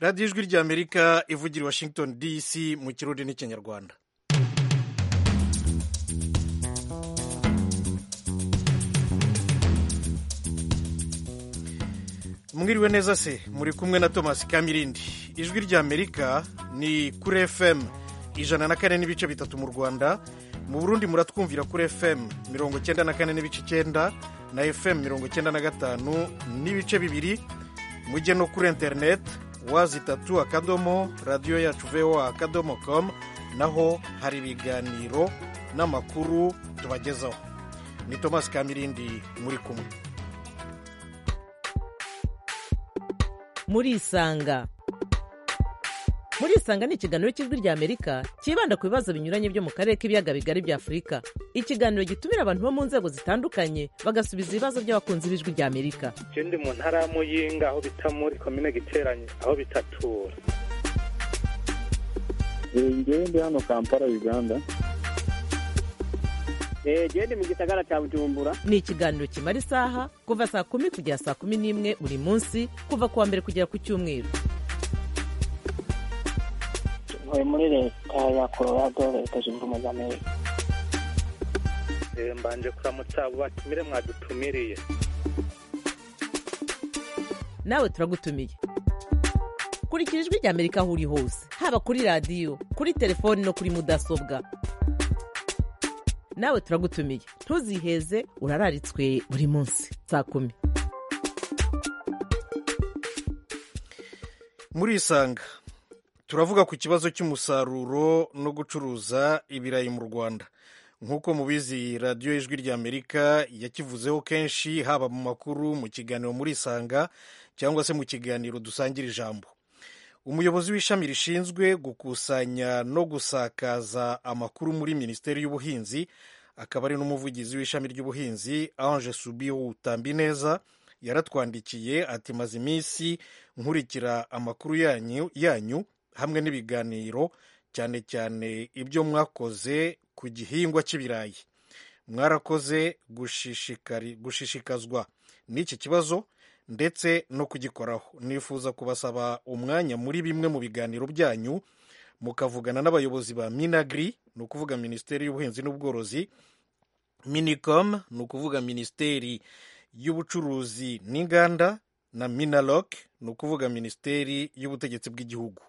radiyo ijwi ry'amerika ivugira i washington dc mu kirundi n'ikinyarwanda mwiriwe neza se muri kumwe na thomas kamirindi ijwi ry'amerika ni kuri fm ijana na kane n'ibice bitatu mu rwanda mu burundi muratwumvira kuri fm mirongo icyenda na kane n'ibice icyenda na fm mirongo icyenda na gatanu n'ibice bibiri mujye no kuri interineti wazi itatu akadomo radiyo yacu vewo akadomo komu naho hari ibiganiro n'amakuru tubagezaho ni thomas kamirindi muri kumwe murisanga murisanga ni ikiganiro cy'ijwi ry'amerika cyibanda ku bibazo binyuranye byo mu karere k'ibiyaga bigari bya afurika ikiganiro gitumira abantu bo mu nzego zitandukanye bagasubiza ibibazo by'abakunzi b'ijwi ry'amerika je ndi mu ntara ya muyinga aho bita muri komine giteranye aho bitatura ngewe ndi hano kampala uganda eee ndi mu gisagara cya bujumbura ni ikiganiro kimara isaha kuva saa kumi kugera saa kumi n'imwe buri munsi kuva ku wa mbere kugera ku cyumweru ntuye muri leta ya colorado leta zunze ubumwe za amerika Eh, mbanje kuramutsa abo batumire mwadutumiriye nawe turagutumiye kurikira ijwi ry'amerika aho uri hose haba kuri radiyo kuri telefoni no kuri mudasobwa nawe turagutumiye ntuziheze urararitswe buri munsi saa kumi murisanga turavuga ku kibazo cy'umusaruro no gucuruza ibirayi mu rwanda nk'uko mubizi radiyo ijwi ry'amerika yakivuzeho kenshi haba mu makuru mu kiganiro murisanga cyangwa se mu kiganiro dusangira ijambo umuyobozi w'ishami rishinzwe gukusanya no gusakaza amakuru muri minisiteri y'ubuhinzi akaba ari n'umuvugizi w'ishami ry'ubuhinzi ange subiu tambineza yaratwandikiye ati maze iminsi nkurikira amakuru yanyu, yanyu hamwe n'ibiganiro cyane cyane ibyo mwakoze ku gihingwa cy'ibirayi mwarakoze gushishikari- gushishikazwa n'iki kibazo ndetse no kugikoraho nifuza kubasaba umwanya muri bimwe mu biganiro byanyu mukavugana n'abayobozi ba minagri ni ukuvuga minisiteri y'ubuhinzi n'ubworozi minicom ni ukuvuga minisiteri y'ubucuruzi n'inganda na minaloc ni ukuvuga minisiteri y'ubutegetsi bw'igihugu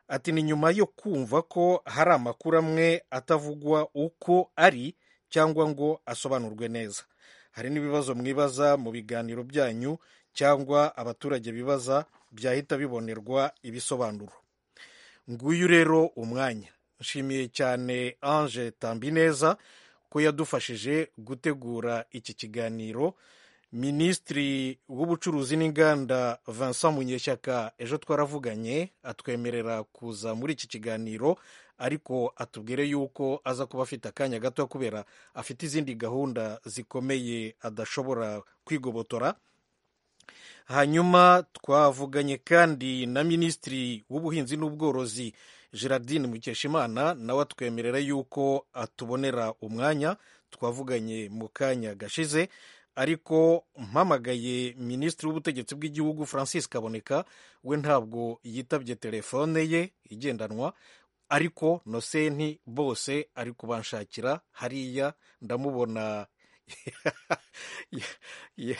ati ni nyuma yo kumva ko hari amakuru amwe atavugwa uko ari cyangwa ngo asobanurwe neza hari n'ibibazo mwibaza mu biganiro byanyu cyangwa abaturage bibaza byahita bibonerwa ibisobanuro nguyu rero umwanya nshimiye cyane ange tambineza ko yadufashije gutegura iki kiganiro minisitiri w'ubucuruzi n'inganda vincent munyeshyaka ejo twaravuganye atwemerera kuza muri iki kiganiro ariko atubwire yuko aza kuba afite akanya gato kubera afite izindi gahunda zikomeye adashobora kwigobotora hanyuma twavuganye kandi na minisitiri w'ubuhinzi n'ubworozi gerardine mukeshimana nawe atwemerera yuko atubonera umwanya twavuganye mu kanya gashize ariko mpamagaye minisitiri w'ubutegetsi bw'igihugu francis kaboneka we ntabwo yitabye telefone ye igendanwa ariko nosenti bose ari kubanshakira hariya ndamubona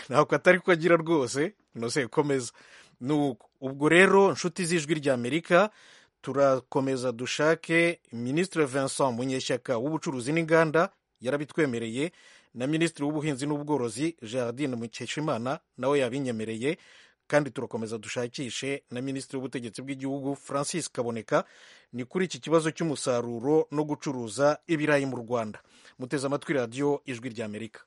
ntabwo atari ko agira rwose nose komeza nuko ubwo rero nshuti z'ijwi ry'amerika turakomeza dushake minisitiri vincent munyeshyaka w'ubucuruzi n'inganda yarabitwemereye na minisitiri w'ubuhinzi n'ubworozi gerardine mukeshimana nawe yabinyemereye kandi turakomeza dushakishe na minisitiri w'ubutegetsi bw'igihugu francis kaboneka ni kuri iki kibazo cy'umusaruro no gucuruza ibirayi mu rwanda muteze amatwi radiyo ijwi ry'amerika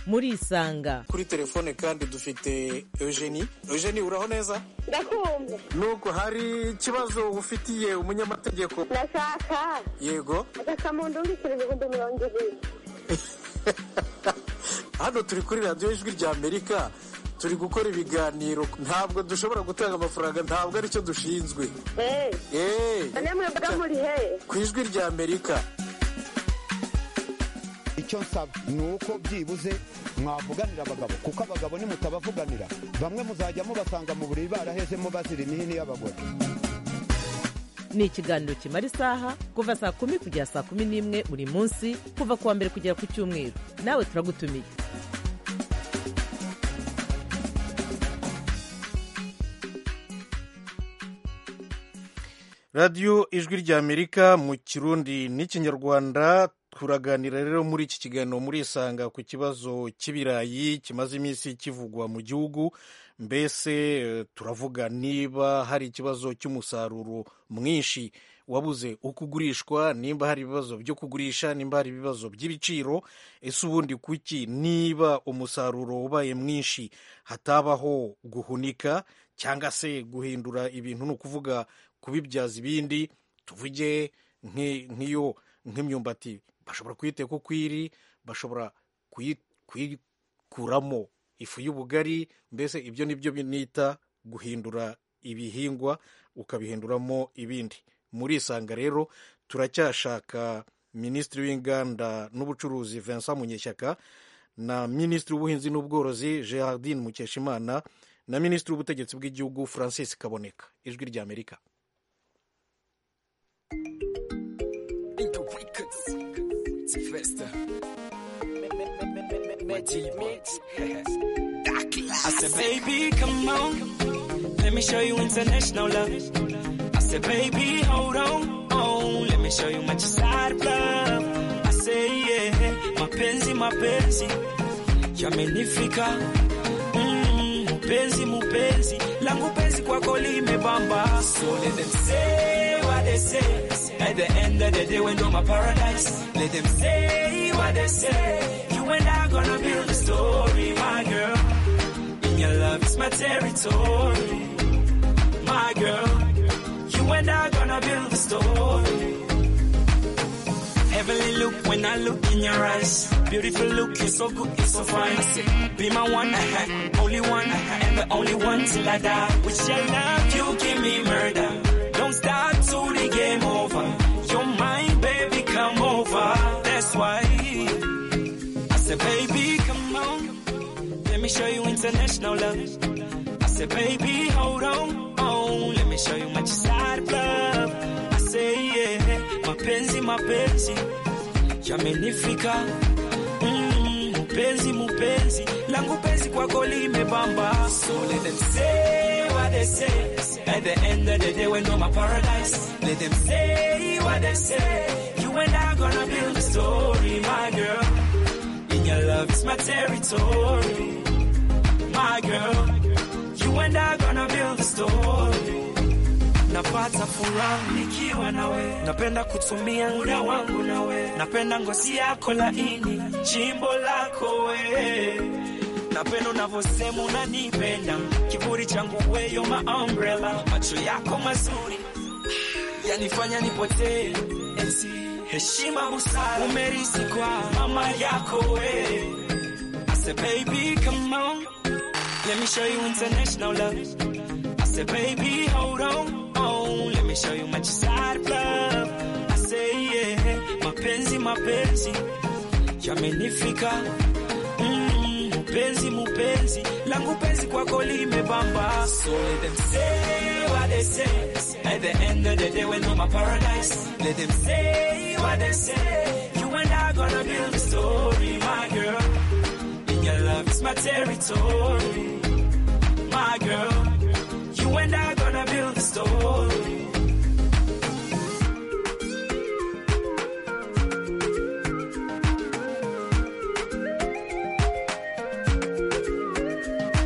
murisanga kuri telefone kandi dufite eugenie eugenie uraho neza Ndakumva. nuko hari ikibazo ufitiye umunyamategeko Ndashaka yego akamundungikira ibihumbi mirongo ibiri. hano turi kuri radiyo ijwi ry'amerika turi gukora ibiganiro ntabwo dushobora gutanga amafaranga ntabwo aricyo dushinzwe Eh, eee namwe mbaga muri he? ku ijwi ry'amerika icyo nsaba ni uko byibuze mwavuganira abagabo kuko abagabo nimutabavuganira bamwe muzajya mubasanga mu buriri barahezemo bazira imihini y'abagore ni ikiganiro kimara isaha kuva saa kumi kugera saa kumi n'imwe buri munsi kuva ku wa mbere kugera ku cyumweru nawe turagutumiye radiyo ijwi ry'amerika mu kirundi n'ikinyarwanda turaganira rero muri iki kiganiro muri isanga ku kibazo cy'ibirayi kimaze iminsi kivugwa mu gihugu mbese eh, turavuga niba hari ikibazo cy'umusaruro mwinshi wabuze uko ugurishwa nimba hari ibibazo byo kugurisha nimba hari ibibazo by'ibiciro ese ubundi kuki niba umusaruro ubaye mwinshi hatabaho guhunika cyangwa se guhindura ibintu ni ukuvuga kubibyaza ibindi tuvuge nk'i- nk'iyo nk'imyumbati bashobora kuyiteka uko iri bashobora kuyi- kuyikuramo ifu y'ubugari mbese ibyo ni byo nita guhindura ibihingwa ukabihinduramo ibindi muri isanga rero turacyashaka minisitiri w'inganda n'ubucuruzi vincent munyeshyaka na minisitiri w'ubuhinzi n'ubworozi gerardine mukeshimana na minisitiri w'ubutegetsi bw'igihugu francis kaboneka ijwi ry'amerika I said, baby, come on. Let me show you international love. I said, baby, hold on. Oh, let me show you my side of love. I say, yeah, mapenzi, mapenzi. Yamenifika. Mm, Mupenzi, mupenzi. Langu penzi kwako limebamba. So let them say what they say. At the end of the day, we know my paradise. Let them say what they say. You and I gonna build a story, my girl. In your love is my territory, my girl. You and I gonna build a story. Heavenly look when I look in your eyes. Beautiful look, you're so good, you're so fine. I say, be my one, uh-huh, only one, uh-huh, and the only one till I die. With your love, you give me murder. Don't stop till the game over. You're mine, baby, come over. That's why I said, baby, come on. Let me show you international love. I said, baby, hold on. Oh, let me show you my side of love. I say, yeah, mapenzi, mapenzi. Yamenifika. Mm, mupenzi, mupenzi. Langu penzi kwako limebamba. So let them say what they say. At the end of the day, we know my paradise. Let them say what they say. You and I gonna build a story, my girl. In your love is my territory, my girl. You and I gonna build a story. Napata furaha nikiwa nawe, napenda kutumia muda wangu nawe, napenda ngozi yako laini, chimbo lako we napenda unavyosema unanipenda, kiburi changu weyo, my umbrella, macho yako mazuri yanifanya nipotee enzi heshima busara umerisi kwa mama yako we I said baby come on let me show you international love I said baby hold on oh let me show you my side of love I say yeah mapenzi mapenzi yamenifika Mm, mupenzi mupenzi langu penzi kwako limebamba so let them say what they say at the end of the day we know my paradise let them say what they say you and i gonna build a story my girl in your love is my territory my girl you and i gonna build a story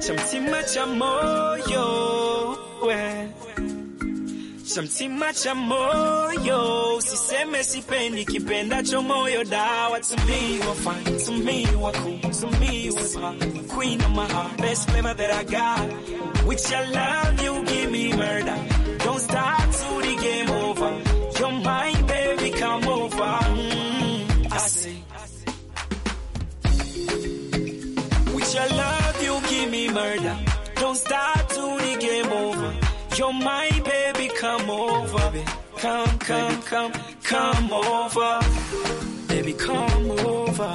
cha mtima cha moyo we cha mtima cha moyo usiseme sipendi kipendacho moyo dawa to me you are fine to me you are cool to me you are smart queen of my heart best flavor that i got with your love you give me murder don't stop till the game over you're mine baby come over Mm, i say With your love, you give me murder. Don't stop till the game over. You're my baby, come over. baby. Come, come, come, come over. Baby, come over.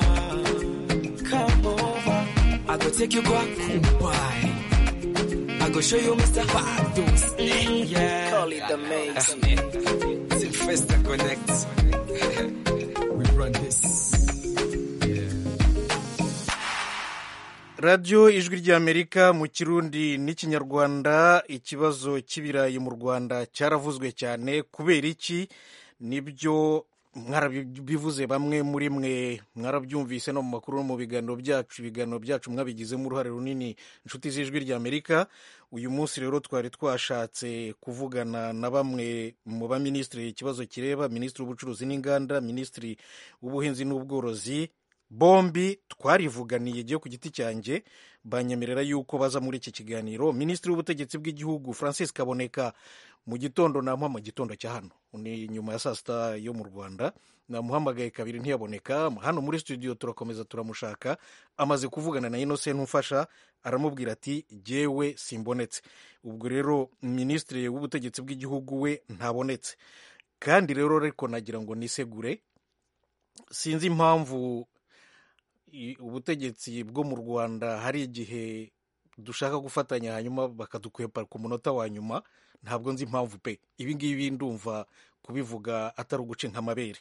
I go take you back home, boy. I go show you Mr. Fatos. Mm, yeah. Call it the mix. Sylvester Connect. we run this. radiyo ijwi ry'amerika mu kirundi n'ikinyarwanda ikibazo cy'ibirayi mu rwanda cyaravuzwe cyane kubera iki nibyo mwarabivuze bamwe muri mwe mwarabyumvise no mu makuru no mu biganiro byacu ibiganiro byacu mwabigizemo uruhare runini inshuti z'ijwi ry'amerika uyu munsi rero twari twashatse kuvugana na bamwe mu baminisitiri ikibazo kireba minisitiri w'ubucuruzi n'inganda minisitiri w'ubuhinzi n'ubworozi bombi twarivuganiye igihe ku giti cyanjye banyemerera yuko baza muri iki kiganiro minisitiri w'ubutegetsi bw'igihugu francis kaboneka mu gitondo namuha mu gitondo cya hano ni nyuma ya saa sita yo mu rwanda namuhamagaye kabiri ntiyaboneka hano muri studio turakomeza turamushaka amaze kuvugana na inose ntumfasha aramubwira ati jyewe simbonetse ubwo rero minisitiri w'ubutegetsi bw'igihugu we ntabonetse kandi rero ariko nagira ngo nisegure sinzi impamvu i- ubutegetsi bwo mu rwanda hari igihe dushaka gufatanya hanyuma bakadukwepa ku munota wa nyuma ntabwo nzi impamvu pe ibi ngibi ndumva kubivuga atari uguca amabere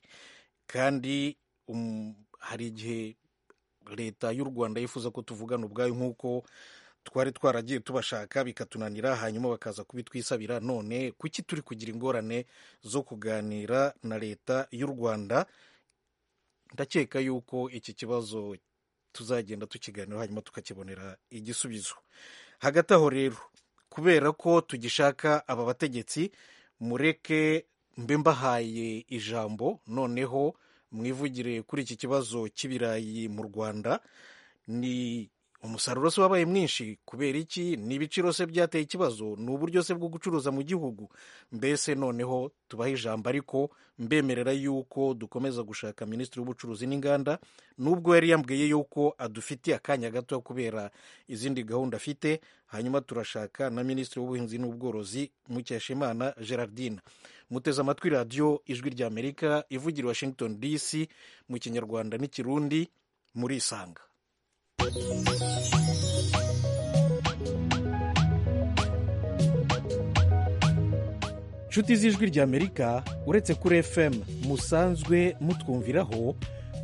kandi um, hari igihe leta y'u rwanda yifuza ko tuvugana ubwayo nk'uko twari twaragiye tubashaka bikatunanira hanyuma bakaza kubitwisabira none kuki turi kugira ingorane zo kuganira na leta y'u rwanda ndakeka yuko iki kibazo tuzagenda tukiganiraho hanyuma tukakibonera igisubizo hagati aho rero kubera ko tugishaka aba bategetsi mureke mbe mbahaye ijambo noneho mwivugire kuri iki kibazo cy'ibirayi mu rwanda ni umusaruro se wabaye mwinshi kubera iki ni ibiciro se byateye ikibazo ni uburyo se bwo gucuruza mu gihugu mbese noneho tubahe ijambo ariko mbemerera yuko dukomeza gushaka minisitiri w'ubucuruzi n'inganda nubwo yari yambwiye yuko adufitiye akanya gato kubera izindi gahunda afite hanyuma turashaka na minisitiri w'ubuhinzi n'ubworozi mukeshimana gerardine muteze amatwi radiyo ijwi ry'amerika ivugira i washington dc mu kinyarwanda n'ikirundi murisanga inshuti z'ijwi ry'amerika uretse kuri fm musanzwe mutwumviraho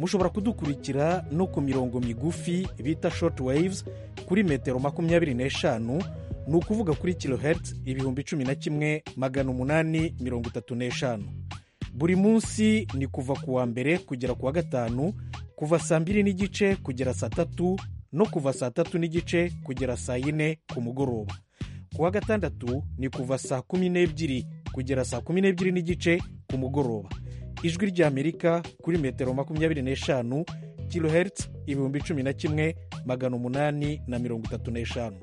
mushobora kudukurikira no ku mirongo migufi bita short waves kuri metero makumyabiri n'eshanu ni ukuvuga kuri kilohertz ibihumbi cumi na kimwe magana umunani mirongo itatu n'eshanu buri munsi ni kuva ku wa mbere kugera ku wa gatanu kuva saa mbiri n'igice kugera saa tatu no kuva saa tatu n'igice kugera saa yine ku mugoroba ku wa gatandatu ni kuva saa kumi n'ebyiri kugera saa kumi n'ebyiri n'igice ku mugoroba ijwi ry'amerika kuri metero makumyabiri n'eshanu kilohertz ibihumbi cumi na kimwe magana umunani na mirongo itatu n'eshanu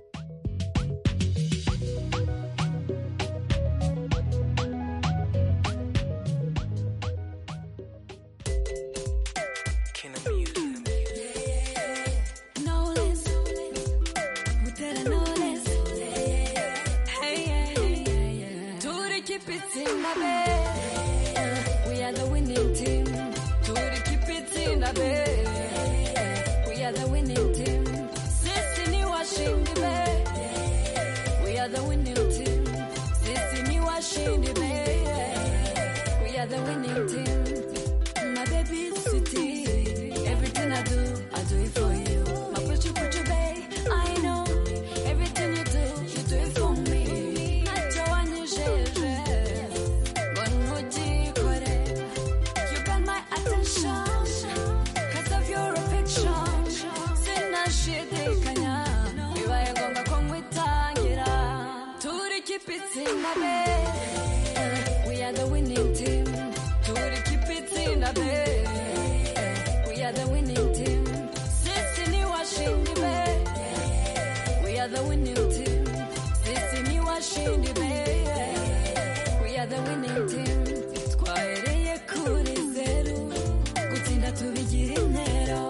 Everything I do, I do it for you. My puchu puchu babe, I know. Everything you do, you do it for me. Nacho wanyejeje, ngono jikore. You got my attention, 'cause of your affection. Sinashidikanya, bibaye ngombwa ko nkwitangira. Turi keep it in the bed. We are the winning team. Turi keep it in the bed. We are the winning team. Sisi ni washindi be. We are the winning team. Sisi ni washindi be. We are the winning team. Twahereye kuri zeru. Gutsinda tubigira intero.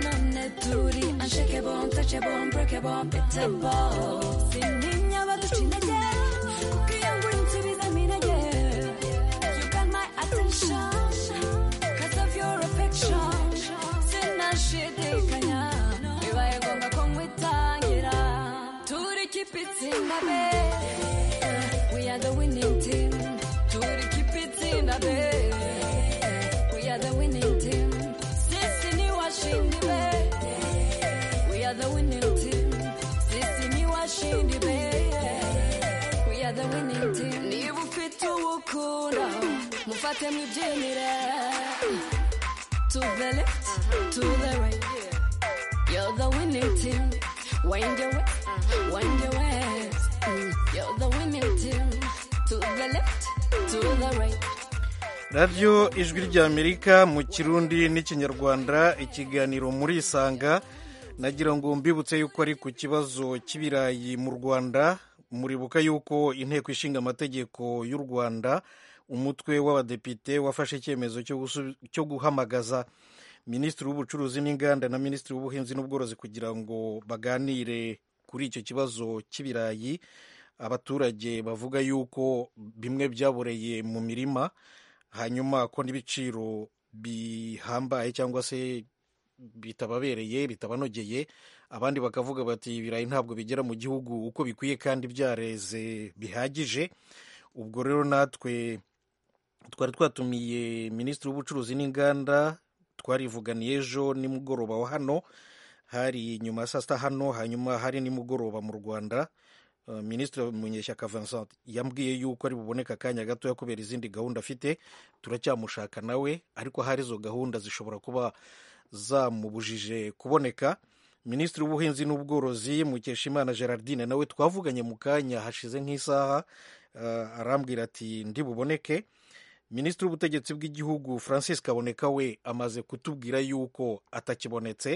None turi unshakable, untouchable, unbreakable, unbeatable. Sintinya abaduca intege. Kuko iyo ngura insubizamo intege. You got my attention. Cause of your affection Sinashidikanya Bibaye ngombwa ko nkwi keep it in the bed. We are the winning team. Do it, keep it in the bed. We are the winning team. Sisini washindi be. We are the winning team. Sisini washindi be. We are the winning team. Niba ufite uwukunda, mufate mwibyinire. To the left, to the right. You're the winning team. Wind your way, wind your ways. You're the winning team. To the left, to the right. radiyo ijwi ry'amerika mu kirundi n'ikinyarwanda ikiganiro muri isanga nagira ngo mbibutse yuko ari ku kibazo cy'ibirayi mu rwanda muribuka yuko inteko ishinga amategeko y'u rwanda umutwe w'abadepite wafashe icyemezo cyo gusu- cyo guhamagaza minisitiri w'ubucuruzi n'inganda na minisitiri w'ubuhinzi n'ubworozi kugira ngo baganire kuri icyo kibazo cy'ibirayi abaturage bavuga yuko bimwe byaboreye mu mirima hanyuma ko n'ibiciro bihambaye cyangwa se bitababereye bitabanogeye abandi bakavuga bati ibirayi ntabwo bigera mu gihugu uko bikwiye kandi byareze bihagije ubwo rero natwe twari twatumiye minisitiri w'ubucuruzi n'inganda twarivuganiye ejo nimugoroba wa hano hari nyuma ya saa sita hano hanyuma hari nimugoroba mu rwanda Uh, minisitiri munyeshyaka vincent yambwiye yuko ari buboneka akanya gatoya kubera izindi gahunda afite turacyamushaka nawe ariko hari izo gahunda zishobora kuba zamubujije kuboneka minisitiri w'ubuhinzi n'ubworozi mukeshimana gerardine nawe twavuganye mu kanya hashize nk'isaha uh, arambwira ati ndi buboneke minisitiri w'ubutegetsi bw'igihugu francis kaboneka we amaze kutubwira yuko atakibonetse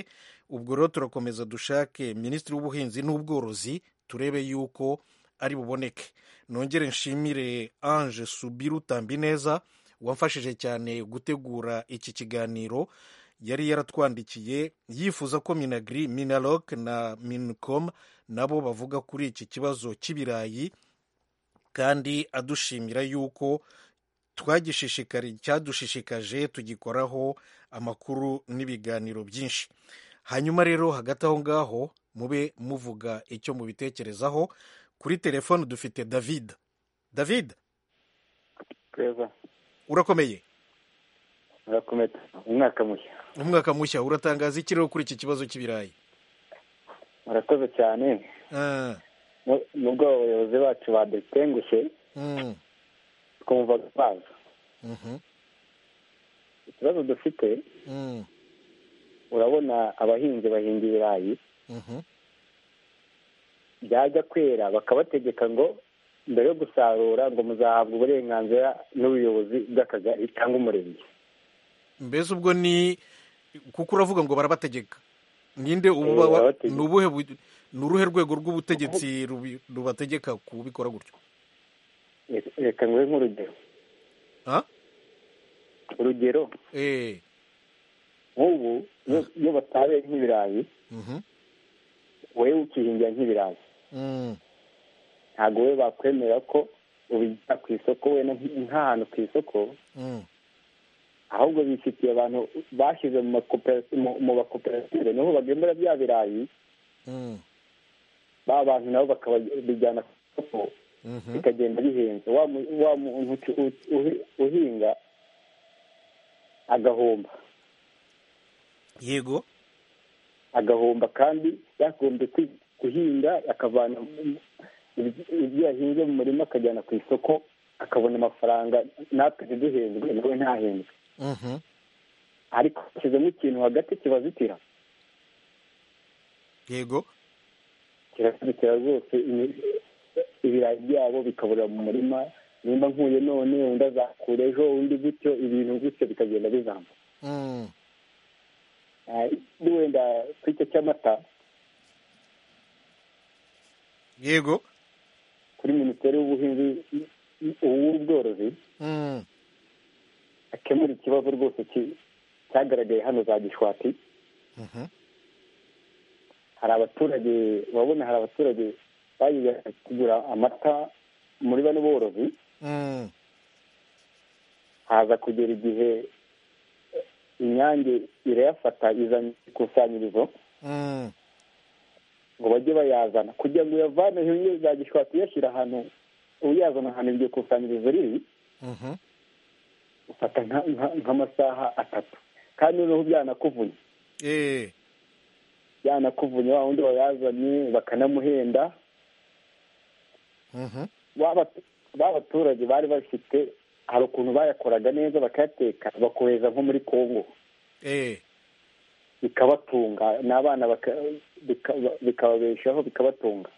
ubwo rero turakomeza dushake minisitiri w'ubuhinzi n'ubworozi turebe yuko ari buboneke nongere nshimire ange subiru tambineza wamfashije cyane gutegura iki kiganiro yari yaratwandikiye yifuza ko minagri minalok na mincom nabo bavuga kuri iki kibazo cy'ibirayi kandi adushimira yuko twagishishikari cyadushishikaje tugikoraho amakuru n'ibiganiro byinshi hanyuma rero hagati aho ngaho mube muvuga icyo mubitekerezaho kuri telefone dufite david david tweza urakomeye murakomeza umwaka mushya umwaka mushya uratangaza iki rero kuri iki kibazo cy'ibirayi murakoze cyane Ah, Nu- nubwo abayobozi bacu badutengushye mm, twumva baza mhm, ikibazo dufite mm, urabona abahinzi bahinga ibirayi mhm, byajya kwera bakabategeka ngo mbere yo gusarura ngo muzahabwa uburenganzira n'ubuyobozi bw'akagari cyangwa umurenge mbese ubwo ni kuko uravuga ngo barabategeka ninde ububa- Eh, barabategeka. ni ubuhe bu- ni uruhe rwego rw'ubutegetsi rubi- rubategeka kubikora gutyo Reka- reka nguhe nk'urugero Ah? urugero Eh, nk'ubu iyo- iyo basaruye nk'ibirayi mhm, wowe ukihingira nk'ibirayi mm, ntabwo wowe bakwemera ko ubijyana ku isoko wenda nk- nk'ahantu ku isoko mm, ahubwo bifitiye abantu bashyize mu makope- mu- mu makoperative niho bagemura bya birayi mm, ba bantu nabo bakabijyana ku isoko mhm. bikagenda bihenze wa mu- wa muntu ucu- u- uhi- uhinga agahomba yego agahomba kandi yagombye kwi- guhinga akavana mu- ibyo ibyo yahinze mu murima akajyana ku isoko akabona amafaranga natwe ntiduhenzwe nawe ntahenzwe Mhm. ariko hashyizemo ikintu hagati kibazitira yego kirazitira rwose ibi- ibirayi byabo bikaburira mu murima nimba nkuye none undi azakura ejo undi gutyo ibintu gutyo bikagenda bizamuka Mm, Ah, wenda ku icyo cy'amata yego kuri minisiteri y'ubuhinzi uw'ubworozi Mm, akemura ikibazo rwose ki- cyagaragaye hano za gishwati mhm, hari abaturage urabona hari abaturage bagiye kugura amata muri bano borozi mm, haza kugera igihe inyange irayafata izanye ikusanyirizo mm, ngo bajye bayazana kugira ngo uyavane iyo uzajya ushobora kuyashyira ahantu uyazana ahantu iryo kusanyirizo riri ufata nka- nka- nk'amasaha atatu kandi noneho byanakuvunye eee byanakuvunye wa wundi wayazanye bakanamuhenda ba batu- ba baturage bari bafite hari ukuntu bayakoraga neza bakayateka bakohereza nko muri kongo eee bikabatunga n'abana baka- bika- bikababeshaho bikabatunga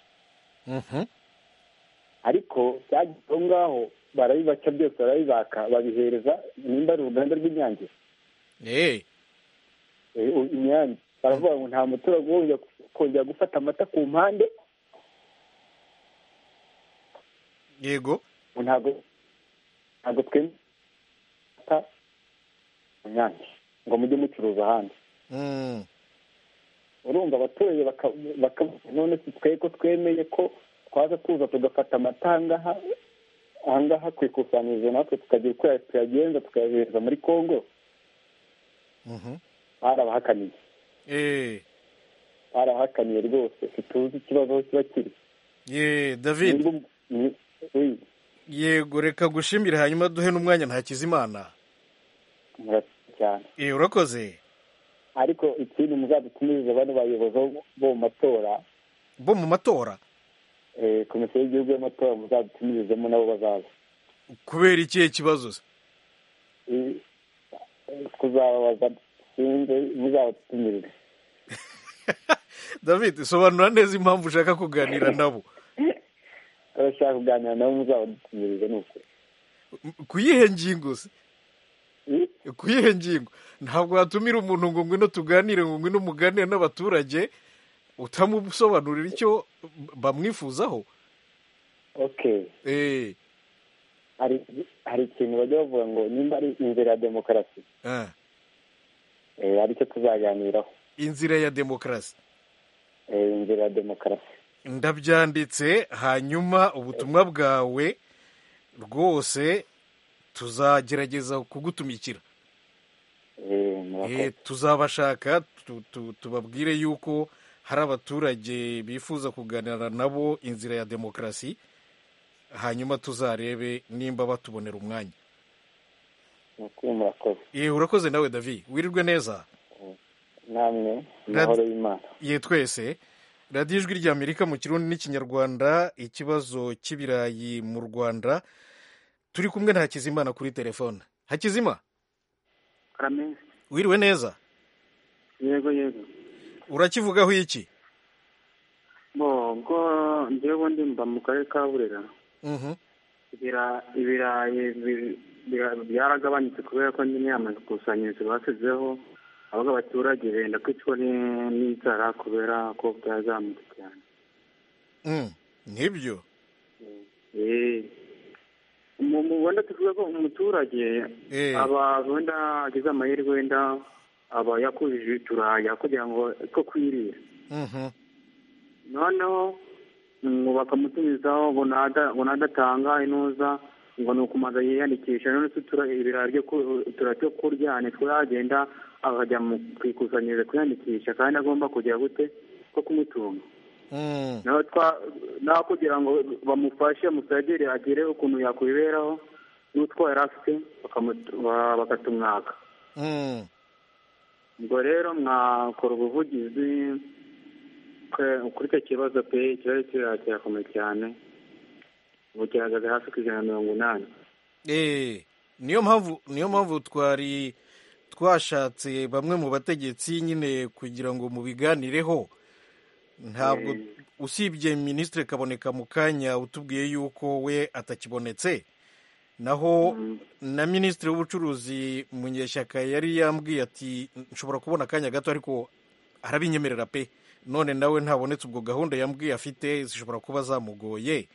ariko byagiye aho ngaho barabibaca byose barabibaka babihereza nimba ari uruganda rw'inyange eee eh, u- inyange baravuga ngo nta muturage wongera kongera gufata amata ku mpande yego ngo ntabwo ntabwo twemera amata mu nyange ngo mujye mucuruza ahandi Mm. urumva abaturage baka- baka- none si twe ko twemeye ko twaza tuza tugafata amata ahangaha ahangaha ku ikusanyirizo natwe tukagira uko tuyagenza tukayohereza muri kongo Mhm. barabahakaniye eee barahakaniye rwose ntituzi ikibazo aho kiba kiri yeee david Nubwo- ni- oui, yego reka gushimire hanyuma duhe n'umwanya ntakizimana murakoze cyane eee urakoze ariko ikindi muzadutumirize bano bayobozi bo- bo mu matora bo mu matora eh, komisiyo y'igihugu y'amatora muzadutimirezemo nabo bazaza kubera ikihe kibazo se Eh, eh, tuzababaza sinzi muzabatumirire david sobanura neza impamvu ushaka kuganira nabo abashaka kuganira nabo muzabadutumirire ni ukuri ku yihe ngingo se ku yihe ngingo ntabwo watumira umuntu ngo ngwino tuganire ngo ngwino muganire n'abaturage utamusobanurira icyo bamwifuzaho okay eee hari hari ikintu bajya bavuga ngo nimba ari inzira ya demokarasi eh, aricyo tuzaganiraho inzira ya demokarasi eh, inzira ya demokarasi ndabyanditse hanyuma ubutumwa bwawe rwose tuzagerageza kugutumikira Eh, murakoze Eh, tuzabashaka tu- tu- tubabwire yuko hari abaturage bifuza kuganira nabo inzira ya demokarasi hanyuma tuzarebe nimba batubonera umwanya ni ukuri murakoze Eh, urakoze nawe davi wirirwe neza namwe amahoro y'imana ye twese radiyo ijwi ry'amerika mu kirundi n'ikinyarwanda ikibazo cy'ibirayi mu rwanda turi kumwe na hakizimana kuri telefone hakizima karamezi wiriwe neza yego yego urakivugaho iki bo ubwo njyewe ubundi mba mu karere ka burera Mhm. ibira- ibirayi bi- bira- byaragabanutse kubera ko nyine amakusanyirizo bashyizeho ahubwo abaturage benda kwicwa ni- n'inzara kubera ko bwazamutse cyane Mm, nibyo Eh, mu mu- wenda tuvuga ko umuturage Eh. aba wenda agize amahirwe wenda aba yakujije uturayi kugira ngo two kwirira Mhm. noneho ngo bakamutumizaho ngo nada- ngo nadatanga inuza ngo ni ukumaza yiyandikisha none se utura- ibirayi byo ku- uturayi two kurya nitwo yagenda akajya mu ku ikusanyirizo kwiyandikisha kandi agomba kugira gute ko kumutunga Mm. nawe twa nawe kugira ngo bamufashe musagire agire ukuntu yakwiberaho n'utwo yari afite bakamu- ba- bakatumwaka Mm. ubwo rero mwakora ubuvugizi kwe- kuri icyo kibazo pe ikibazo kiriya kirakomeye cyane ubu gihagaze hasi ku ijana na mirongo inani Eh, niyo mpamvu niyo mpamvu twari twashatse bamwe mu bategetsi nyine kugira ngo mubiganireho ntabwo usibye minisitiri kaboneka mu kanya utubwiye yuko we atakibonetse naho na minisitiri w'ubucuruzi munyeshyaka yari yambwiye ati nshobora kubona akanya gato ariko arabinyemerera pe none nawe ntabonetse ubwo gahunda yambwiye afite zishobora kuba zamugoye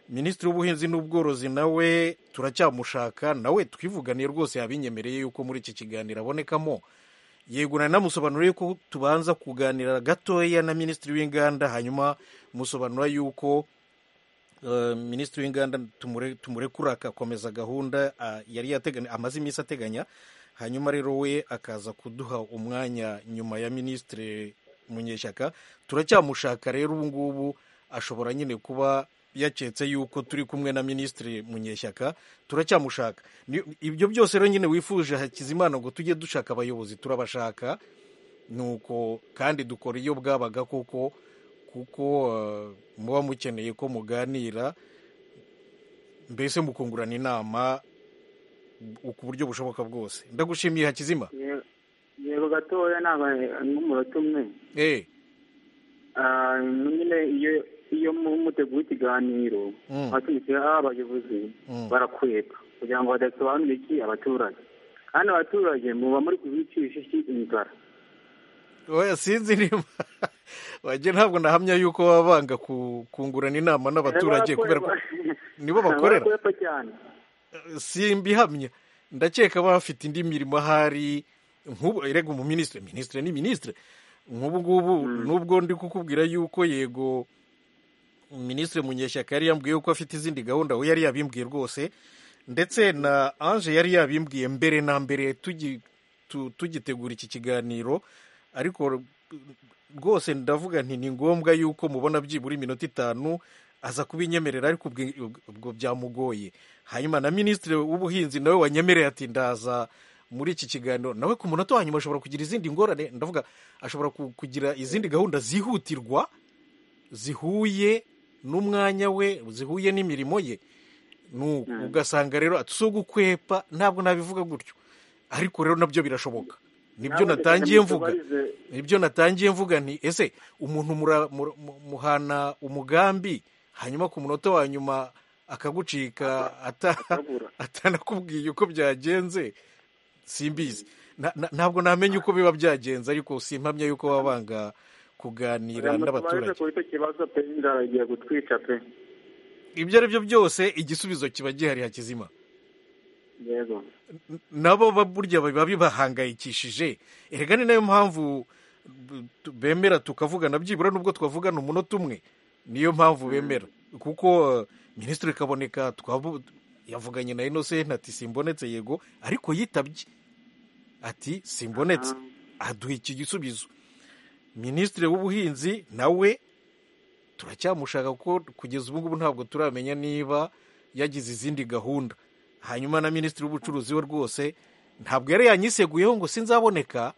minisitiri w'ubuhinzi n'ubworozi nawe turacyamushaka nawe twivuganiye rwose yabinyemereye yuko muri iki kiganiro abonekamo yego nanamusobanuriye ko tubanza kuganira gatoya na minisitiri w'inganda hanyuma musobanura yuko eh, minisitiri w'inganda tumure- tumurekura agakomeza gahunda ah, yari yateganya amaze iminsi ateganya hanyuma rero we akaza kuduha umwanya nyuma ya minisitiri munyeshyaka turacyamushaka rero ubu ngubu ashobora nyine kuba yaketse yuko turi kumwe na minisitiri munyeshyaka turacyamushaka Ni- ibyo byose rero nyine wifuje hakizimana ngo tujye dushaka abayobozi turabashaka nuko kandi dukora iyo bwabaga kuko kuko eh, muba mukeneye ko muganira mbese mukungurana inama ku buryo bushoboka bwose ndagushimiye hakizima Ye- yego gatoya nabaye n'umunota umwe eh Ah, nyine iyo iyo mu- muteguye ikiganiro Mm. abashyigikiye abayobozi Mm. barakweka kugira ngo badasobanurire iki abaturage kandi abaturage muba muri kubicisha iki inzara oya sinzi niba wagira ntabwo nahamya yuko baba banga ku- kungurana inama n'abaturage kubera ko nibo bakorera barakwepa cyane simbihamya ndakeka bafite indi mirimo ahari nk'ubu erega umuminisitiri minisitiri ni minisitiri nk'ubu ngubu nubwo ndi kukubwira yuko yego minisitiri munyeshyaka yari yambwiye ko afite izindi gahunda we yari yabimbwiye rwose ndetse na ange yari yabimbwiye mbere na mbere tugi- tu- tugitegura iki kiganiro ariko rwose ndavuga nti ni ngombwa yuko mubona byibura iminota itanu aza kubinyemerera ariko ubwi- ubwo byamugoye hanyuma na minisitiri w'ubuhinzi nawe wanyemereye ati ndaza muri iki kiganiro nawe ku munota wa nyuma ashobora kugira izindi ngorane ndavuga ashobora ku- kugira izindi gahunda zihutirwa zihuye n'umwanya we zihuye n'imirimo ye Nu- ugasanga rero ati si ugukwepa ntabwo nabivuga gutyo ariko rero nabyo birashoboka nibyo Nawe natangiye ndetse mvuga mutubarize- nibyo natangiye mvuga nti ese umuntu mura- mura- mu- muhana umugambi hanyuma ku munota wa nyuma akagucika ata- atanakubwiye uko byagenze simbizi Na- na- ntabwo namenye uko biba byagenze ariko simpamya yuko baba banga kuganira n'abaturage mutubarize kuri icyo kibazo pe inzara igiye gutwica pe ibyo ari byo byose igisubizo kiba gihari hakizima yego nabo ba- burya biba bibahangayikishije erega ni nayo mpamvu b- tu- bemera tukavugana byibura nubwo twavugana umunota umwe niyo mpamvu bemera kuko eh, minisitiri kaboneka twabu- yavuganye na innocent ati simbonetse yego ariko yitabye ati simbonetse aduha iki gisubizo minisitiri w'ubuhinzi nawe turacyamushaka kuko kugeza ubu ngubu ntabwo turamenya niba yagize izindi gahunda hanyuma na minisitiri w'ubucuruzi we rwose ntabwo yari yanyiseguyeho ngo sinzaboneka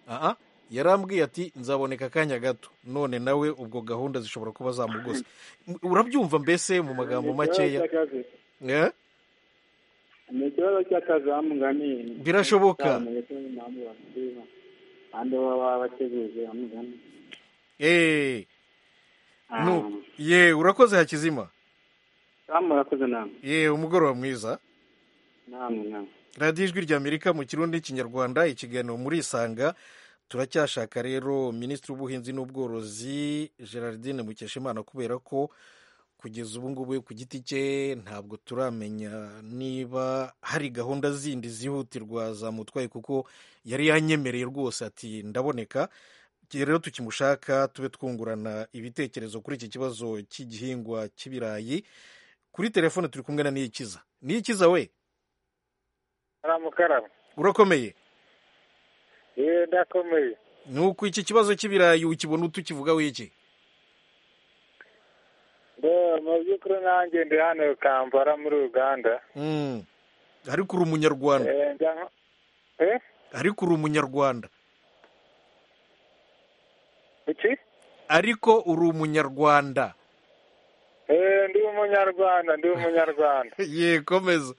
aha yarambwiye ati nzaboneka akanya gato none nawe ubwo gahunda zishobora kuba zamugose urabyumva mbese mu magambo makeya Eh? ni ikibazo cy'akazi bamugani Birashoboka. kandi baba bateguye bamugani Eh, nu- ye urakoze hakizima kandi murakoze namwe ye umugoroba mwiza namwe namwe radiyo ijwi ry'amerika mu kirundi n'ikinyarwanda ikiganiro muri isanga turacyashaka rero minisitiri w'ubuhinzi n'ubworozi gerardine mukeshimana kubera ko kugeza ubu ngubu ku giti cye ntabwo turamenya niba hari gahunda zindi zihutirwa zamutwaye kuko yari yanyemereye rwose ati ndaboneka Igihe rero tukimushaka tube twungurana ibitekerezo kuri iki kibazo cy'igihingwa cy'ibirayi kuri telefone turi kumwe na niyikiza niyikiza we aramukaraba urakomeye yewe ndakomeye nuko iki kibazo cy'ibirayi ukibona utukivugaho iki ngo mu by'ukuri nanjye ndi hano kampala muri uganda Mm. ariko uri umunyarwanda Eh, njya- eh ariko uri umunyarwanda iki ariko uri umunyarwanda Eh, ndi umunyarwanda ndi umunyarwanda yekomeza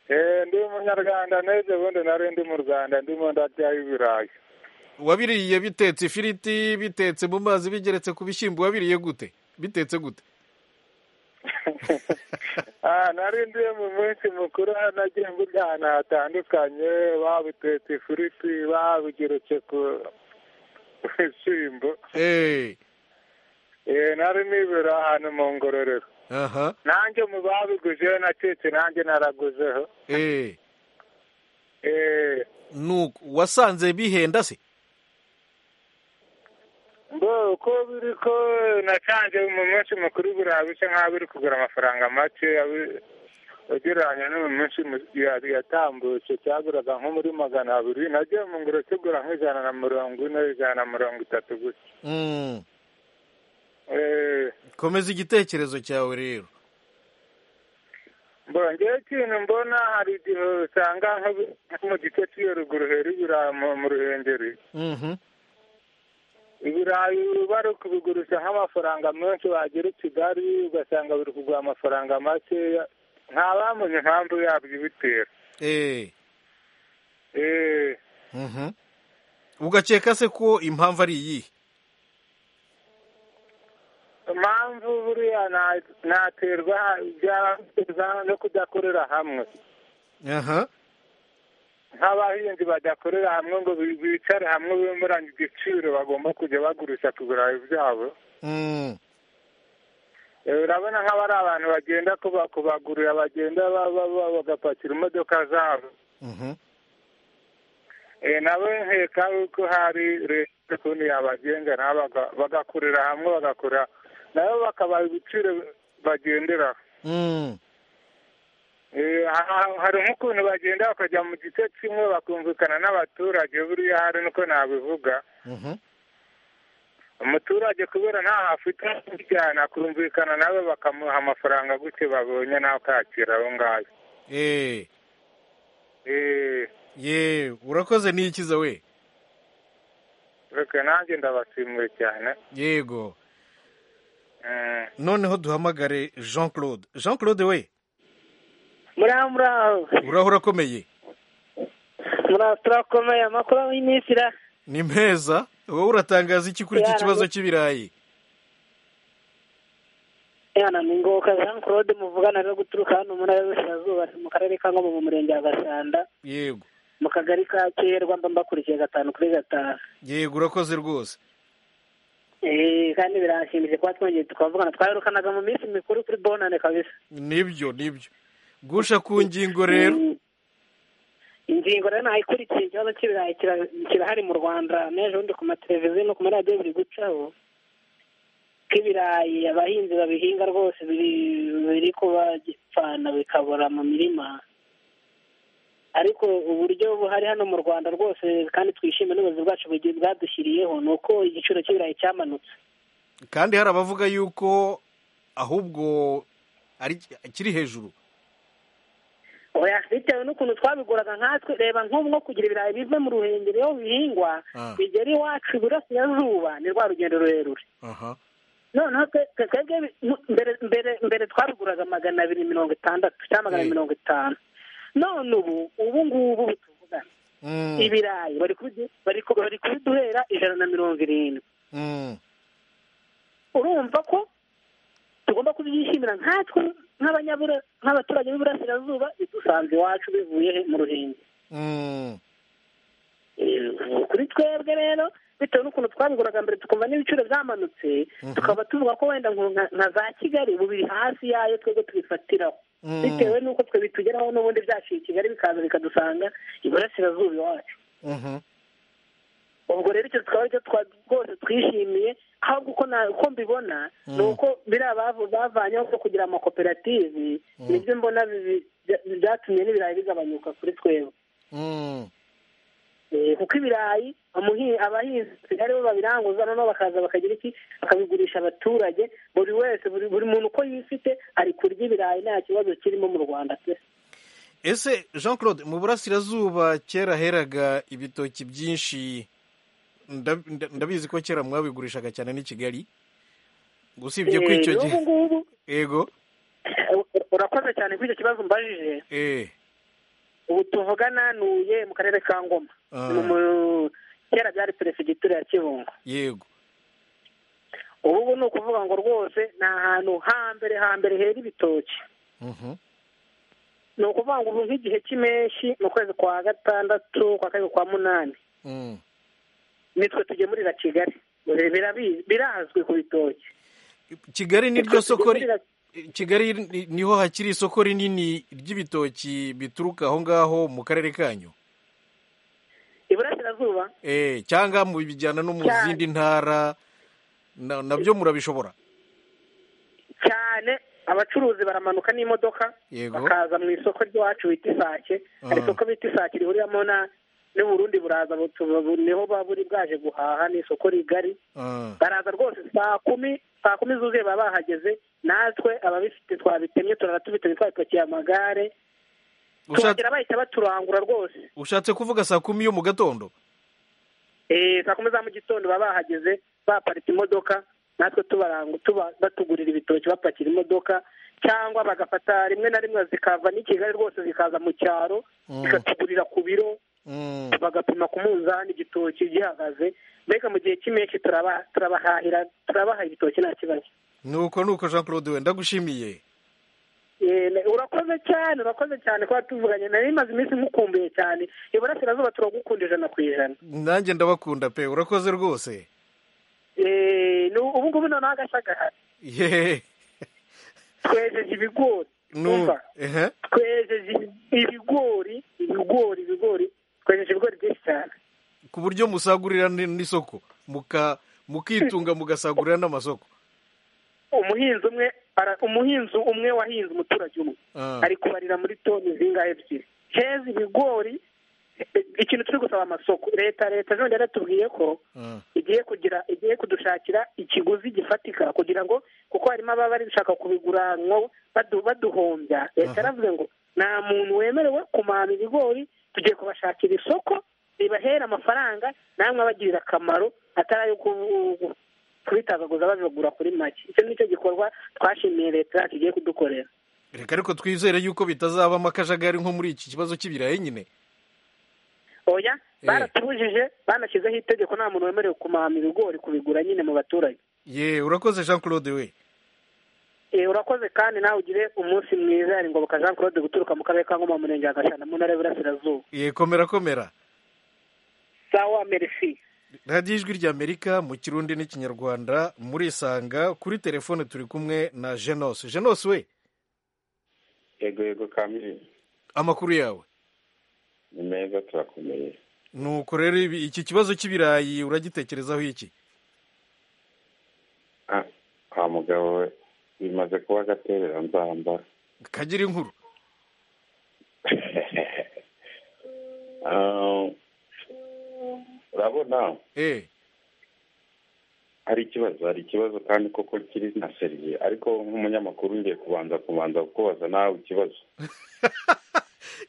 Eh, ndi umunyarwanda n'ejo bundi nari ndi mu rwanda ndimo ndaryaho ibirayi wabiriye bitetse ifiriti bitetse mu mazi bigeretse ku bishyimbo wabiriye gute bitetse gute Ah, nari ndi mu munsi mukuru aho nagiye ngurya ahantu hatandukanye babutetse ifiriti babugeretse ku ku bishyimbo Eh, Eh, nari nibera ahantu mu ngororero aha nanjye mu babiguzeho nacitse nanjye naraguzeho eh, Eh, nuko wasanze bihenda se ngo uko biri ko nasanze mu munsi mukuru buriya bisa nk'aho biri kugura amafaranga make abi- ugereranya n'uyu munsi mu- ya- yatambutse cyaguraga nko muri magana abiri nagiye mu ngiro kigura nk'ijana na mirongo ine ijana na mirongo itatu gusa Mm. Eh, komeza igitekerezo cyawe rero mbongeho ikintu mbona hari igihe usanga nko nko mu gice cy'iyo ruguru hera ibirayi mu- mu ruhengeri Mhm. ibirayi bari kubigurisha nk'amafaranga menshi wagera i kigali ugasanga biri kugura amafaranga makeya ntabamenye impamvu yabyo ibitera Eh. Eh, Mhm. ugakeka se ko impamvu ari iyihe impamvu buriya na- naterwa byaterwa no kudakorera hamwe aha nk'abahinzi badakorera hamwe ngo bi- bicare hamwe bemeranya igiciro bagomba kujya bagurisha ku birayi byabo Mm. Eh, urabona nk'aba ari abantu bagenda kuba- kubagurira bagenda ba- ba- ba- bagapakira imodoka zabo Mhm. Eh, nabo nkeka yuko hari leta ukuntu yabagenga nabo baga- bagakorera hamwe bagakora nabo bakabaha ibiciro bagenderaho Mm. Eh, ha- hari nk'ukuntu bagenda bakajya mu gice kimwe bakumvikana n'abaturage buriya hari nuko nabivuga Mhm. umuturage kubera ntaho afite bijyana kumvikana nawe bakamuha amafaranga gutyo babonye nawe kakira aho ngaho Eh. Eh, ye urakoze n'ikiza we reka nanjye ndabashimiye cyane yego Mm. noneho duhamagare jean claude jean claude we muraho muraho uraho urakomeye muraho turakomeye amakuru y'iminsi ira ni meza wowe uratangaza iki kuri iki Yara, kibazo ni- cy'ibirayi yana ni ngoboka jean claude muvugana rero guturuka hano mu ntara y'uburasirazuba ni mu karere ka ngoma mu murenge wa gasanda yego mu kagari ka kerwa mba mbakurikiye gatanu kuri gatanu yego urakoze rwose Eh, kandi birashimishije kuba twongeye tukavugana twarukanaga mu minsi mikuru kuri bonane kabisa nibyo nibyo gusha ku ngingo rero ingingo rero nayikurikiye ikibazo cy'ibirayi kira- kirahari mu rwanda n'ejo bundi ku mateleviziyo no ku maradiyo biri gucaho ko ibirayi abahinzi babihinga rwose biri biri kubapfana bikabora mu mirima ariko uburyo buhari hano mu rwanda rwose kandi twishime n'ubuyobozi bwacu bugi- bwadushyiriyeho ni uko igiciro cy'ibirayi cyamanutse kandi hari abavuga yuko ahubwo ari kiri hejuru oya bitewe n'ukuntu twabiguraga nkatwe reba nk'ubu nko kugira ibirayi bive mu ruhengeri iyo bihingwa Ah. bigera iwacu iburasirazuba ni rwa rugendo rurerure aha noneho twe- twe- twebwe mu- mbere mbere mbere twabiguraga magana abiri mirongo itandatu cyangwa magana Mm. abiri mirongo itanu none ubu ubu ngubu tuvugana Mm. ibirayi bari kubidu- bari ku- bari kubiduhera ijana na mirongo irindwi Mm. urumva ko tugomba kubyishimira nkatwe nk'abanyabura nk'abaturage b'iburasirazuba bidusanze iwacu bivuye he? mu ruhengeri Mm. Eh, kuri twebwe rero bitewe n'ukuntu twabiguraga mbere tukumva n'ibiciro byamanutse Mhm. tukaba tuvuga ko wenda ngo nka nka za kigali ubu biri hasi yayo twebwe tubifatiraho Mm. bitewe n'uko twe bitugeraho n'ubundi byaciye i kigali bikaza bikadusanga iburasirazuba iwacu Mhm. ubwo rero icyo tukaba aricyo twa- rwose twishimiye ahubwo uko na- uko mbibona Mm. ni uko biriya bavu- bavanyeho ko kugira amakoperative nibyo mbona bibi- bya- byatumye n'ibirayi bigabanyuka kuri twebwe Mm. Eh, kuko ibirayi amuhi- abahinzi aribo babiranguza noneho bakaza bakagira iki bakabigurisha abaturage buri wese buri buri muntu uko yifite ari kurya ibirayi nta kibazo kirimo mu rwanda pe ese jean claude mu burasirazuba kera heraga ibitoki byinshi Nda- nda- ndabizi ko kera mwabigurishaga cyane n'i kigali usibye ko Eh, icyo n'ubu gihe ngubu yego urakoze cyane kuri icyo kibazo mbajije eh ubu tuvugana nuye mu karere ka ngoma Ah. Ni mu- kera byari perefegitura ya kibungo yego ubu ubu ni ukuvuga ngo rwose ni ahantu hambere hambere hera ibitoki Mhm. ni ukuvuga ngo ubu nk'igihe cy'impeshyi mu kwezi kwa gatandatu kwa kabiri kwa munani Mm. nitwe tugemurira kigali Birabi- birazwi ku bitoki kigali ni ryo soko ri- Tugemurira- kigali ni- niho hakiri isoko rinini ry'ibitoki bituruka aho ngaho mu karere kanyu iburasirazuba eh cyangwa mubijyana no mu Cyane. zindi ntara na- nabyo murabishobora cyane abacuruzi baramanuka n'imodoka yego bakaza mu isoko ry'iwacu bita isake Ah. hari isoko bita isake rihuriramo na n'uburundi buraza butu- bu- niho buba buri bwaje guhaha ni isoko rigari Ah. baraza rwose saa kumi saa kumi zuzuye baba bahageze natwe ababifite twabitemye turara tubitemye twabipakiye amagare Ushatse- tuhagera bahita baturangura rwose ushatse kuvuga saa kumi yo mu gatondo Eh, saa kumi za mu gitondo baba bahageze baparitse imodoka natwe tubaranga tuba batugurira ibitoki bapakira imodoka cyangwa bagafata rimwe na rimwe zikava n'i kigali rwose zikaza mu cyaro Mm. zikatugurira ku biro Mm. bagapima ku munzani igitoki gihagaze mbega mu gihe cy'impeshyi turaba- turabahahira turabaha ibitoki nta kibazo nuko nuko jean claude we ndagushimiye Eh, urakoze cyane urakoze cyane kuba tuvuganye nari maze iminsi mukumbuye cyane iburasirazuba turagukunda ijana ku ijana nanjye ndabakunda pe urakoze rwose Eh, ni ubu ngubu noneho agashagara yeee twejeje ibigori nu Umva. ehe twejeje ibigori ibigori ibigori twejeje ibigori byinshi cyane ku buryo musagurira n- n'isoko muka mukitunga mugasagurira n'amasoko umuhinzi umwe ara- umuhinzi umwe wahinze umuturage umwe Ah. ari kubarira muri toni zingahe ebyiri heza ibigori eh, ikintu turi gusaba amasoko leta leta none yaratubwiye ko Ah. igiye kugira igiye kudushakira ikiguzi gifatika kugira ngo kuko harimo ababa bashaka kubigura nko badu- baduhombya leta Aha. yaravuze ngo nta muntu wemerewe kumana ibigori tugiye kubashakira isoko ribahera amafaranga namwe abagirira akamaro atari ayo ku- kubitagaguza babigura kuri make icyo nicyo gikorwa twashimiye leta yacu igiye kudukorera reka ariko twizere yuko bitazabamo akajagari nko muri iki kibazo cy'ibirayi nyine oya baratubujije banashyizeho itegeko nta muntu wemerewe kumama ibigori kubigura nyine mu baturage ye urakoze jean claude we Eh, urakoze kandi nawe ugire umunsi mwiza ari ngoboka jean claude guturuka mu karere ka ngoma mu murenge wa gashana mu ntara y'iburasirazuba ye komera komera sawa merci radiyo ijwi ry'amerika mu kirundi n'ikinyarwanda murisanga kuri telefone turi kumwe na jenose jenose we yego yego kamili amakuru yawe ni meza turakomeye nuko rero ibi- iki kibazo cy'ibirayi uragitekerezaho iki Ah, kwa mugabo we bimaze kuba agatebera nzamba kagira inkuru Ah, urabona eh hari ikibazo hari ikibazo kandi koko kiri na seriye ariko nk'umunyamakuru ngiye kubanza kubanza kukubaza nawe ikibazo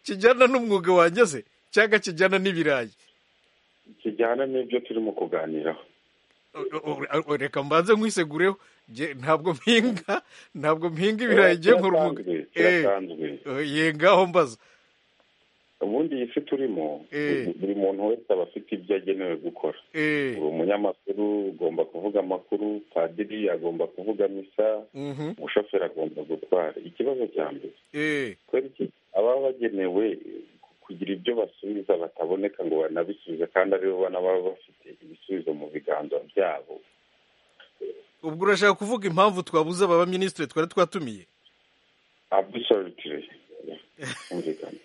kijyana n'umwuga wanjye se cyangwa kijyana n'ibirayi kijyana n'ibyo turimo kuganiraho O- o- o- reka mbanze nkwisegureho Jye ntabwo mpinga ntabwo mpinga ibirayi ngiye nkora umwuga Eh, kirasanzwe ye ngaho mbaza ubundi iyi si turimo Eh. buri muntu wese aba afite ibyo agenewe gukora eh uri umunyamakuru ugomba kuvuga amakuru padiri agomba kuvuga misa mhm umushoferi agomba gutwara ikibazo cya mbere eh kubera iki ababa bagenewe kugira ibyo basubiza bataboneka ngo banabisubize kandi aribo bana baba bafite ibisubizo mu biganza byabo ubwo urashaka kuvuga impamvu twabuze aba baminisitiri twari twatumiye absolutely Humvikana.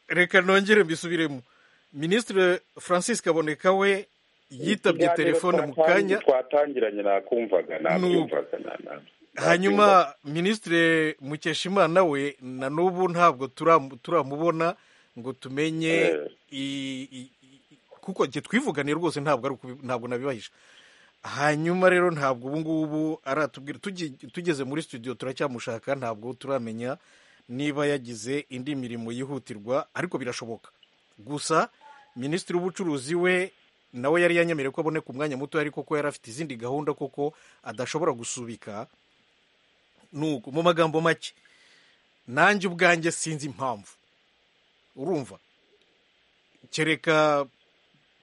reka nongere mbisubiremo minisitiri francis kaboneka we yitabye Ikiganiro telefone mu twatangi- kanya twatangiranye nakumvaga nabyumvaga na- na- hanyuma minisitiri mukeshimana we na n'ubu ntabwo turam- turamubona ngo tumenye i- i- i- kuko njye twivuganiye rwose ntabwo ari ukubi- ntabwo nabibahisha hanyuma rero ntabwo ubu ngubu aratubwira tugi- tugeze muri studio turacyamushaka ntabwo turamenya niba yagize indi mirimo yihutirwa ariko birashoboka gusa minisitiri w'ubucuruzi we nawe yari yanyemereye ko aboneka umwanya muto ariko ko yari afite izindi gahunda koko adashobora gusubika nuko mu magambo make nanjye ubwanjye sinzi impamvu urumva kereka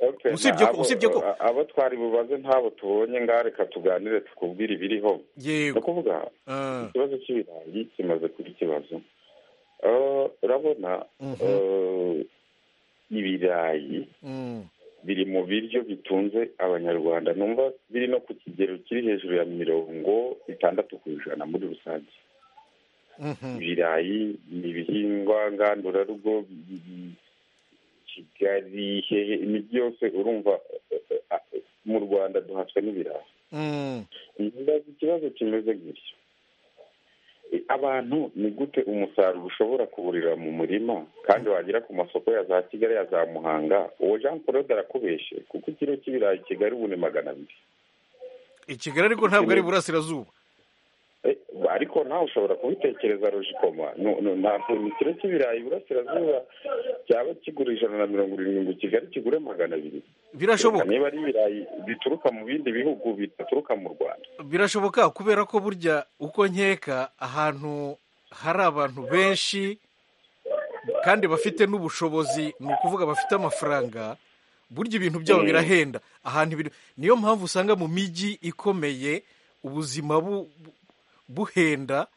Okay, Usibye ko- na abo- usibye ko- a- abo twari bubaze ntabo tubonye ngaho reka tuganire tukubwire ibiriho ni yego ukuvuga Ah, ikibazo cy'ibirayi kimaze kuba ikibazo Ah, urabona Mhm. ah, ibirayi mm, biri mu biryo bitunze abanyarwanda numva biri no ku kigero kiri hejuru ya mirongo itandatu ku ijana muri rusange mhm, ibirayi ni ibihingwa ngandurarugo bi- kigali hehe ni byose urumva eh, eh, eh, mu rwanda duhatswe n'ibirayi mm, ndazi ikibazo kimeze gutyo abantu ni gute umusaruro ushobora kuburira mu murima kandi wagera ku masoko ya za kigali ya za muhanga uwo jean paul arakubeshe kuko ikiro cy'ibirayi i kigali ubu ni magana abiri i kigali ariko ntabwo ari iburasirazuba Eh, ariko nawe ushobora kubitekereza rojikoma ntabwo ikiro cy'ibirayi iburasirazuba cyaba kigura ijana na mirongo irindwi ngo kigali kigure magana abiri Birashoboka. niba ari ibirayi bituruka mu bindi bihugu bidaturuka mu rwanda birashoboka kubera ko burya uko nkeka ahantu hari abantu benshi kandi bafite n'ubushobozi ni ukuvuga bafite amafaranga burya ibintu byabo Mm. birahenda ahantu biri niyo mpamvu usanga mu mijyi ikomeye ubuzima bu- bu- buhenda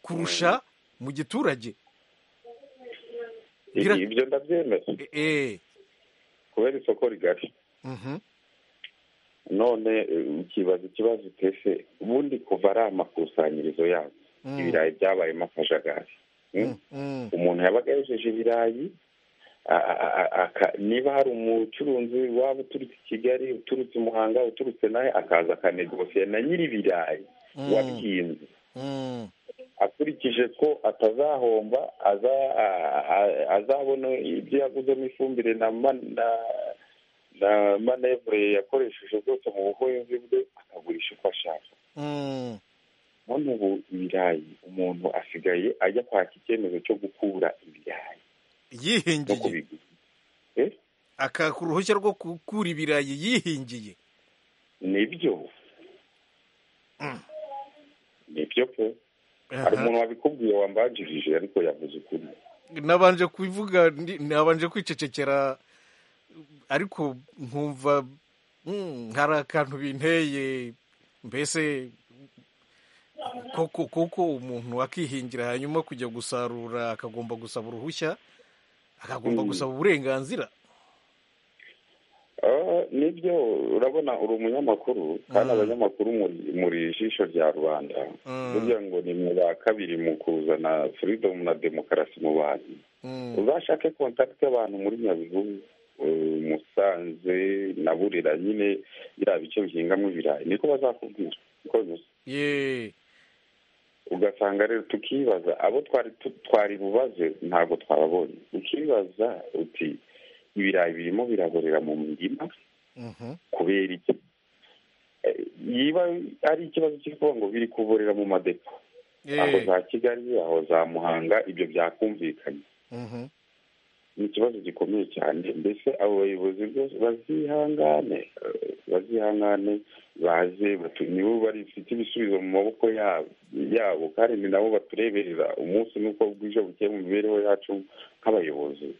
kurusha mu giturage Gira- ibyo ndabyemera kubera isoko rigari Mhm. none eh, ukibaza ikibazo utese ubundi kuva ari amakusanyirizo yabo Mm. ibirayi byabayemo akajagari Mm. umuntu yabaga yejeje ibirayi a- a- a- aka- niba hari umucuruzi waba uturutse i kigali uturutse i muhanga uturutse nawe akaza akanegosiye na nyiri ibirayi Mm. wabihinze Mm. akurikije ko atazahomba aza- a- a- azabona ibyo yaguzemo ifumbire na ma- na na manevure yakoresheje bwose mu buhinzi bwe akagurisha uko ashaka Mm. none ubu ibirayi umuntu asigaye ajya kwaka icyemezo cyo gukura ibirayi yihingiye akaka uruhushya rwo gukura ibirayi yihingiye nibyo nibyo pe hari umuntu wabikubwiye wambanjirije ariko yavuze ukuri nabanje kubivuga ndi- nabanje kwicecekera ariko nkumva mm, hari akantu binteye mbese koko kuko umuntu akihingira hanyuma kujya gusarura akagomba gusaba uruhushya akagomba Mm. gusaba uburenganzira Ah, nibyo urabona uri umunyamakuru kandi abanyamakuru muri- muri ijisho rya rubanda Mm. burya ngo ni mwe ba kabiri mu kuzana freedom na demokarasi mu bantu uzashake contact y'abantu muri nyabihu eh, musanze na burera nyine biriya bice bihingamo ibirayi niko bazakubwira niko bisa ye ugasanga rero tukibaza abo twari tu- twari bubaze ntabwo twababonye ukibaza uti ibirayi birimo biraborera mu mirima kubera iki Eh, niba ari ikibazo cy'ikuvuga ngo biri kuborera mu madepo aho za kigali aho za muhanga ibyo byakumvikanye ni ikibazo gikomeye cyane mbese abo bayobozi bose bazihangane eh, bazihangane baze batu- nibo bafite ibisubizo mu maboko ya- yabo kandi ni nabo batureberera umunsi n'uko bwije bukeye mu mibereho yacu nk'abayobozi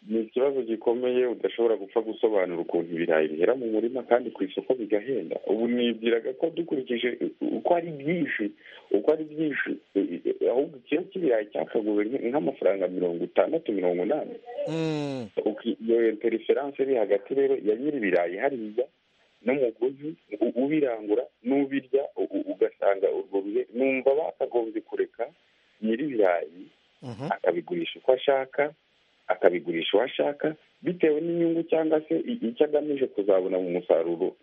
ni ikibazo gikomeye udashobora gupfa gusobanura ukuntu ibirayi bihera mu murima kandi ku isoko bigahenda ubu nibwiraga ko dukurikije uko ari byinshi uko ari byinshi eh, eh, ahubwo ikiro cy'ibirayi cyakaguwe nk- nk'amafaranga mirongo itandatu mirongo inani Mm. Uki- iyo interiferanse iri hagati rero ya nyiri ibirayi hariya n'umuguzi u- ubirangura n'ubirya u- u- ugasanga urwo bihe numva bakagombye kureka nyiri ibirayi akabigurisha uko ashaka akabigurisha uwo ashaka bitewe n'inyungu cyangwa se i- icyo agamije kuzabona mu musaruro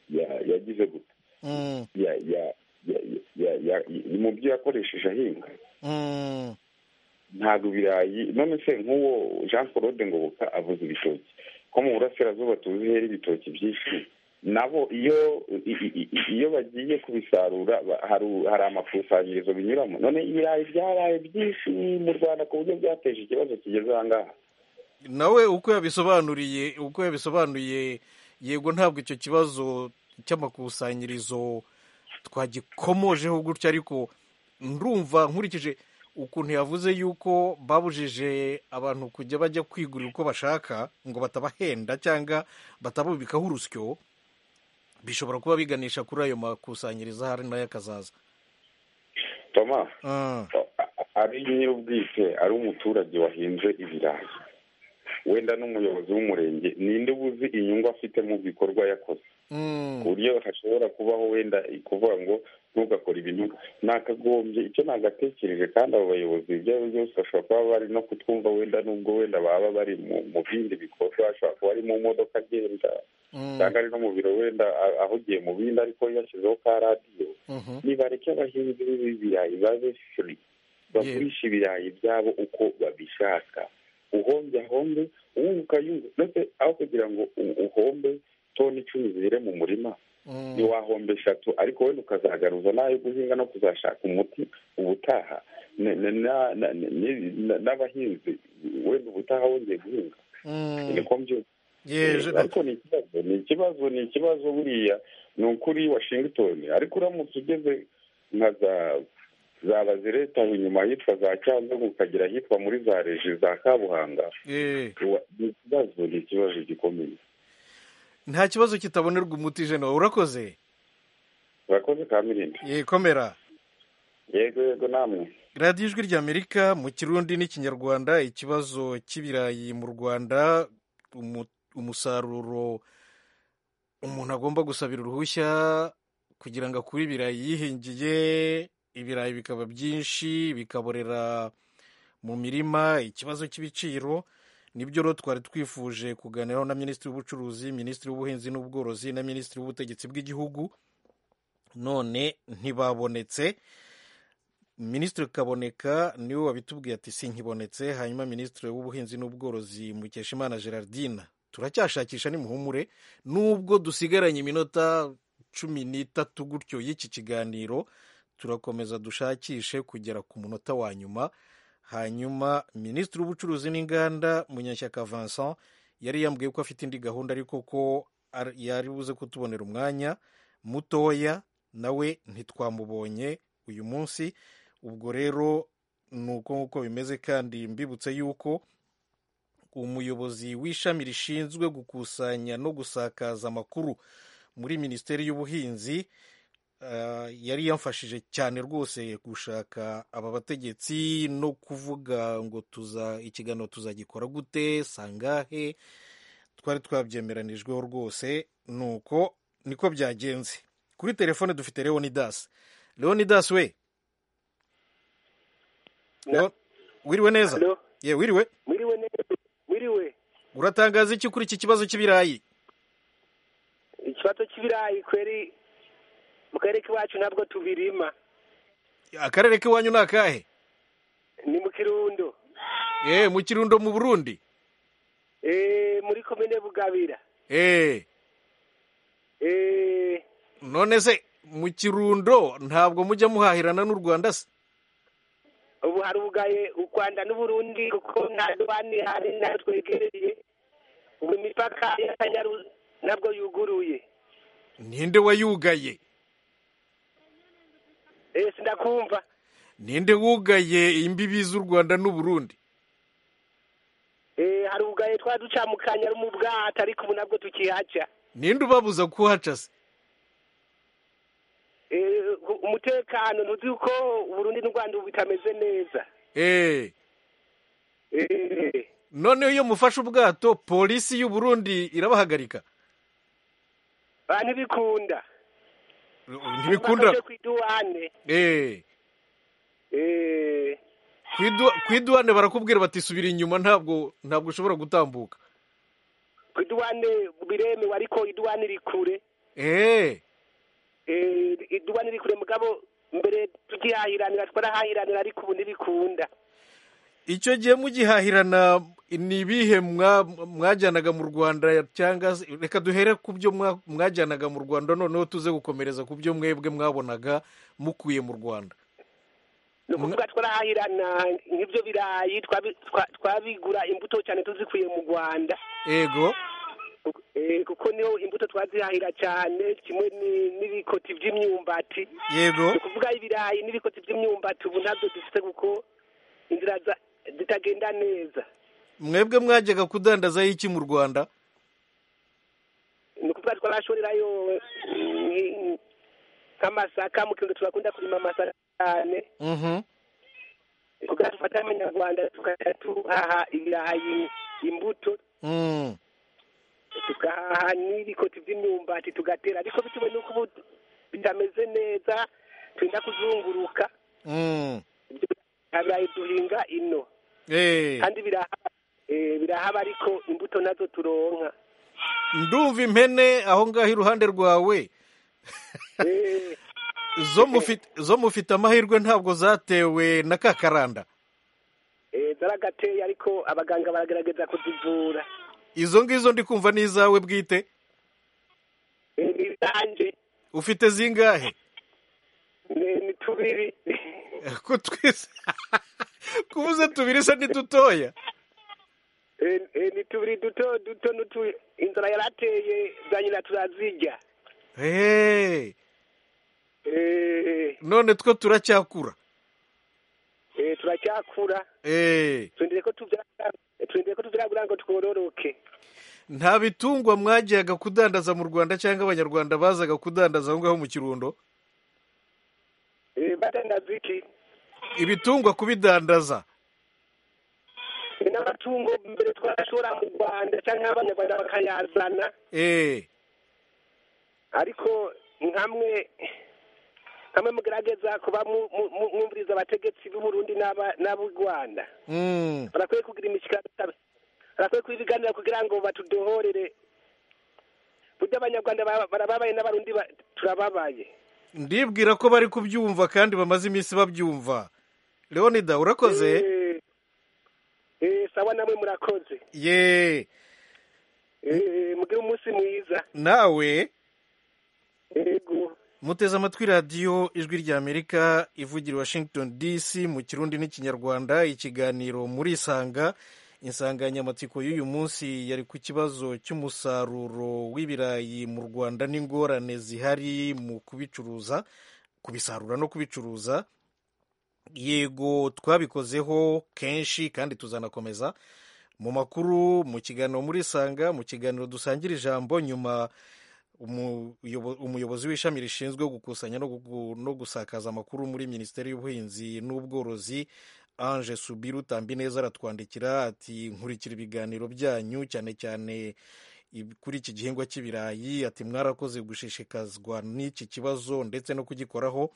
ya- yagize gute Mm. ya- ya- ya- ya- ya- ya- mu byo yakoresheje ahinga Mm. ntabwo ibirayi none se nk'uwo jean claude ngoboka avuze ibitoki ko mu burasirazuba tuzi hera ibitoki byinshi nabo iyo i- i- i- iyo bagiye kubisarura ba- hari u- hari amakusanyirizo binyuramo none ibirayi byaraye byinshi mu rwanda ku buryo byateje ikibazo kigeze aha ngaha nawe uko yabisobanuriye uko yabisobanuye yego ntabwo icyo kibazo cy'amakusanyirizo twagikomojeho gutya ariko ndumva nkurikije ukuntu yavuze yuko babujije abantu kujya bajya kwigurira uko bashaka ngo batabahenda cyangwa batabubikaho urusyo bishobora kuba biganisha kuri ayo makusanyirizo ahari nayo akazaza toma Ah. ari nyir'ubwite ari umuturage wahinze ibirayi wenda n'umuyobozi w'umurenge ninde uba uzi inyungu afite mu bikorwa yakoze ku buryo hashobora kubaho wenda kuvuga ngo ntugakore ibintu nakagombye icyo nagatekereje kandi abo bayobozi ibyo ari byo byose bashobora kuba bari no kutwumva wenda nubwo wenda baba bari mu- mu bindi bikorwa ashobora kuba ari mu modoka agenda cyangwa ari no mu biro wenda a- ahugiye mu bindi ariko yashyizeho ka radiyo nibareke abahinzi b'ibirayi babe furi bagurisha ibirayi byabo uko babishaka uhombye ahombe uwunguka yunguka ndetse aho kugira ngo u- uhombe toni icumi zire mu murima ntiwahomba eshatu ariko wenda ukazagaruza n'ayo guhinga no kuzashaka umuti ubutaha Ne- ne- na- na- ne- ne- na- n'abahinzi wenda ubutaha wongeye guhinga niko mbyumva Yeje, Eh, ariko ni ikibazo ni ikibazo ni ikibazo buriya ni ukuri washington ariko uramutse ugeze nka za za bazireta inyuma ahitwa za cyanzungu ukagera ahitwa muri za regi za kabuhanga wa- ni ikibazo ni ikibazo gikomeye nta kibazo kitabonerwa umuti jena urakoze urakoze kamirindi yekomera yego yego namwe radiyo ijwi ry'amerika mu kirundi n'ikinyarwanda ikibazo cy'ibirayi mu rwanda umu- umusaruro umuntu agomba gusabira uruhushya kugira ngo akure ibirayi yihingiye ibirayi bikaba byinshi bikaborera mu mirima ikibazo cy'ibiciro nibyo rero twari twifuje kuganiraho na minisitiri w'ubucuruzi minisitiri w'ubuhinzi n'ubworozi na minisitiri w'ubutegetsi bw'igihugu none ntibabonetse minisitiri kaboneka niwe wabitubwiye ati sinkibonetse hanyuma minisitiri w'ubuhinzi n'ubworozi mukeshimana gerardine turacyashakisha nimuhumure nubwo dusigaranye iminota cumi n'itatu gutyo y'iki kiganiro turakomeza dushakishe kugera ku munota wa nyuma hanyuma minisitiri w'ubucuruzi n'inganda munyashyaka vincent yari yambwiye ko afite indi gahunda ariko ko ar- yari buze kutubonera umwanya mutoya nawe ntitwamubonye uyu munsi ubwo rero ni uko nguko bimeze kandi mbibutse yuko umuyobozi w'ishami rishinzwe gukusanya no gusakaza amakuru muri minisiteri y'ubuhinzi eh, yari yamfashije cyane rwose gushaka aba bategetsi no kuvuga ngo tuza ikiganiro tuzagikora gute sangahe twari twabyemeranijweho rwose nuko niko byagenze kuri telefone dufite leonidas leonidas we Leo- wiriwe neza ye wiriwe Wiriwe neza, wiriwe. uratangaza iki kuri iki kibazo cy'ibirayi Ikibazo cy'ibirayi kweri mu karere k'iwacu ntabwo tubirima. akarere k'iwanyu ni akahe Ni mu Kirundo. eh mu kirundo mu burundi Eh muri komine Bugabira. eh Eh none se mu kirundo ntabwo mujya muhahirana n'u rwanda se ubu harugaye u Rwanda n'u Burundi kuko nta dubani hari nta twegereye. Ubu imipaka y'Akanyaru ntabwo yuguruye. ninde wayugaye Eh sinakumva. ninde wugaye imbibi z'u rwanda n'u burundi Eh harugaye twa duca mu Kanyaru mu bwato ariko ubu ntabwo tukihaca. ninde ubabuza kuhaca se Eh umutekano ntuzi ko Burundi n'u Rwanda ubu bitameze neza. eh Eh noneho iyo mufashe ubwato polisi y'u burundi irabahagarika ba ntibikunda ntibikunda Bakajya ku iduwane eh Eh, Ku idu- ku iduwane barakubwira bati subira inyuma ntabwo ntabwo ushobora gutambuka ku iduwane biremewe ariko iduwane iri kure eh Eh, iduwane iri kure mugabo mbere tukihahiranira twarahahiranira ariko ubu ntibikunda icyo gihe mugihahirana ni ibihe mwa- mwajyanaga mu rwanda cyangwa se reka duhere ku byo mwa- mwajyanaga mu rwanda noneho tuze gukomereza ku byo mwebwe mwabonaga mukuye mu rwanda ni ukuvuga twarahahirana nk'ibyo birayi twabi- twa- twabigura imbuto cyane tuzikuye mu rwanda ego Eh, kuko niho imbuto twazihahira cyane kimwe ni- n'ibikoti by'imyumbati Yego. ni ukuvuga ibirayi n'ibikoti by'imyumbati ubu ntabyo dufite kuko inzira za- zitagenda neza mwebwe mwajyaga kudandazaho iki mu rwanda ni ukuvuga twarashorerayo eh, nk- nk'amasaka mu kirundo turakunda kurima amasaka cyane Mhm. ni ukuvuga dufata amanyarwanda tukajya tuhaha ibirayi imbuto Mm. tugahaha n'ibikoti by'imyumbati tugatera ariko bitewe n'uko ubu bitameze neza twenda kuzunguruka Mm. nta birayi duhinga ino Eh. kandi birahaba eh, birahaba ariko imbuto nazo turonka ndumva impene aho ngaho iruhande rwawe zo mufite zo mufite amahirwe ntabwo zatewe na kakaranda zaragateye ariko abaganga baragerageza kuzivura izo ngizo ndi kumva ni izawe bwite izanjye ufite zingahe ni tubiri ko twese kubuze tubiri se ni dutoya Eh, eh, ni tubiri duto duto nutu inzara yarateye za nyina turazirya Hey, Eh, none two turacyakura eh, turacyakura Eh, turindire ko tubyara turindire ko tubyagura ngo twororoke nta bitungwa mwagiyaga kudandaza mu rwanda cyangwa abanyarwanda bazaga kudandaza aho ngaho mu kirundo Eh, badandaza iki ibitungwa kubidandaza Eh, n'amatungo mbere twarashora mu rwanda cyangwa abanyarwanda bakayazana Eh, ariko nkamwe nkamwe mugerageza kuba mu- mu- mu- mwumviriza abategetsi b'uburundi n'aba- n'ab'u rwanda mm, barakwiye kugira imishyikirano barakwiye kuba ibiganiro kugira ngo batudohorere burya abanyarwanda ba- barababaye n'abarundi ba- turababaye ndibwira ko bari kubyumva kandi bamaze iminsi babyumva leonida urakoze Eh, eh, sawa namwe murakoze ye Eh, mugire umunsi mwiza nawe yego muteze amatwi radiyo ijwi ry'amerika ivugira i washington dc mu kirundi n'ikinyarwanda ikiganiro muri isanga insanganyamatsiko y'uyu munsi yari ku kibazo cy'umusaruro w'ibirayi mu rwanda n'ingorane zihari mu kubicuruza kubisarura no kubicuruza yego twabikozeho kenshi kandi tuzanakomeza mu makuru mu kiganiro muri isanga mu kiganiro dusangira ijambo nyuma umuyobo- umuyobozi w'ishami rishinzwe gukusanya no gugu- no gusakaza amakuru muri minisiteri y'ubuhinzi n'ubworozi ange subiru tambineza aratwandikira ati nkurikira ibiganiro byanyu cyane cyane ib- kuri iki gihingwa cy'ibirayi ati mwarakoze gushishikazwa n'iki kibazo ndetse no kugikoraho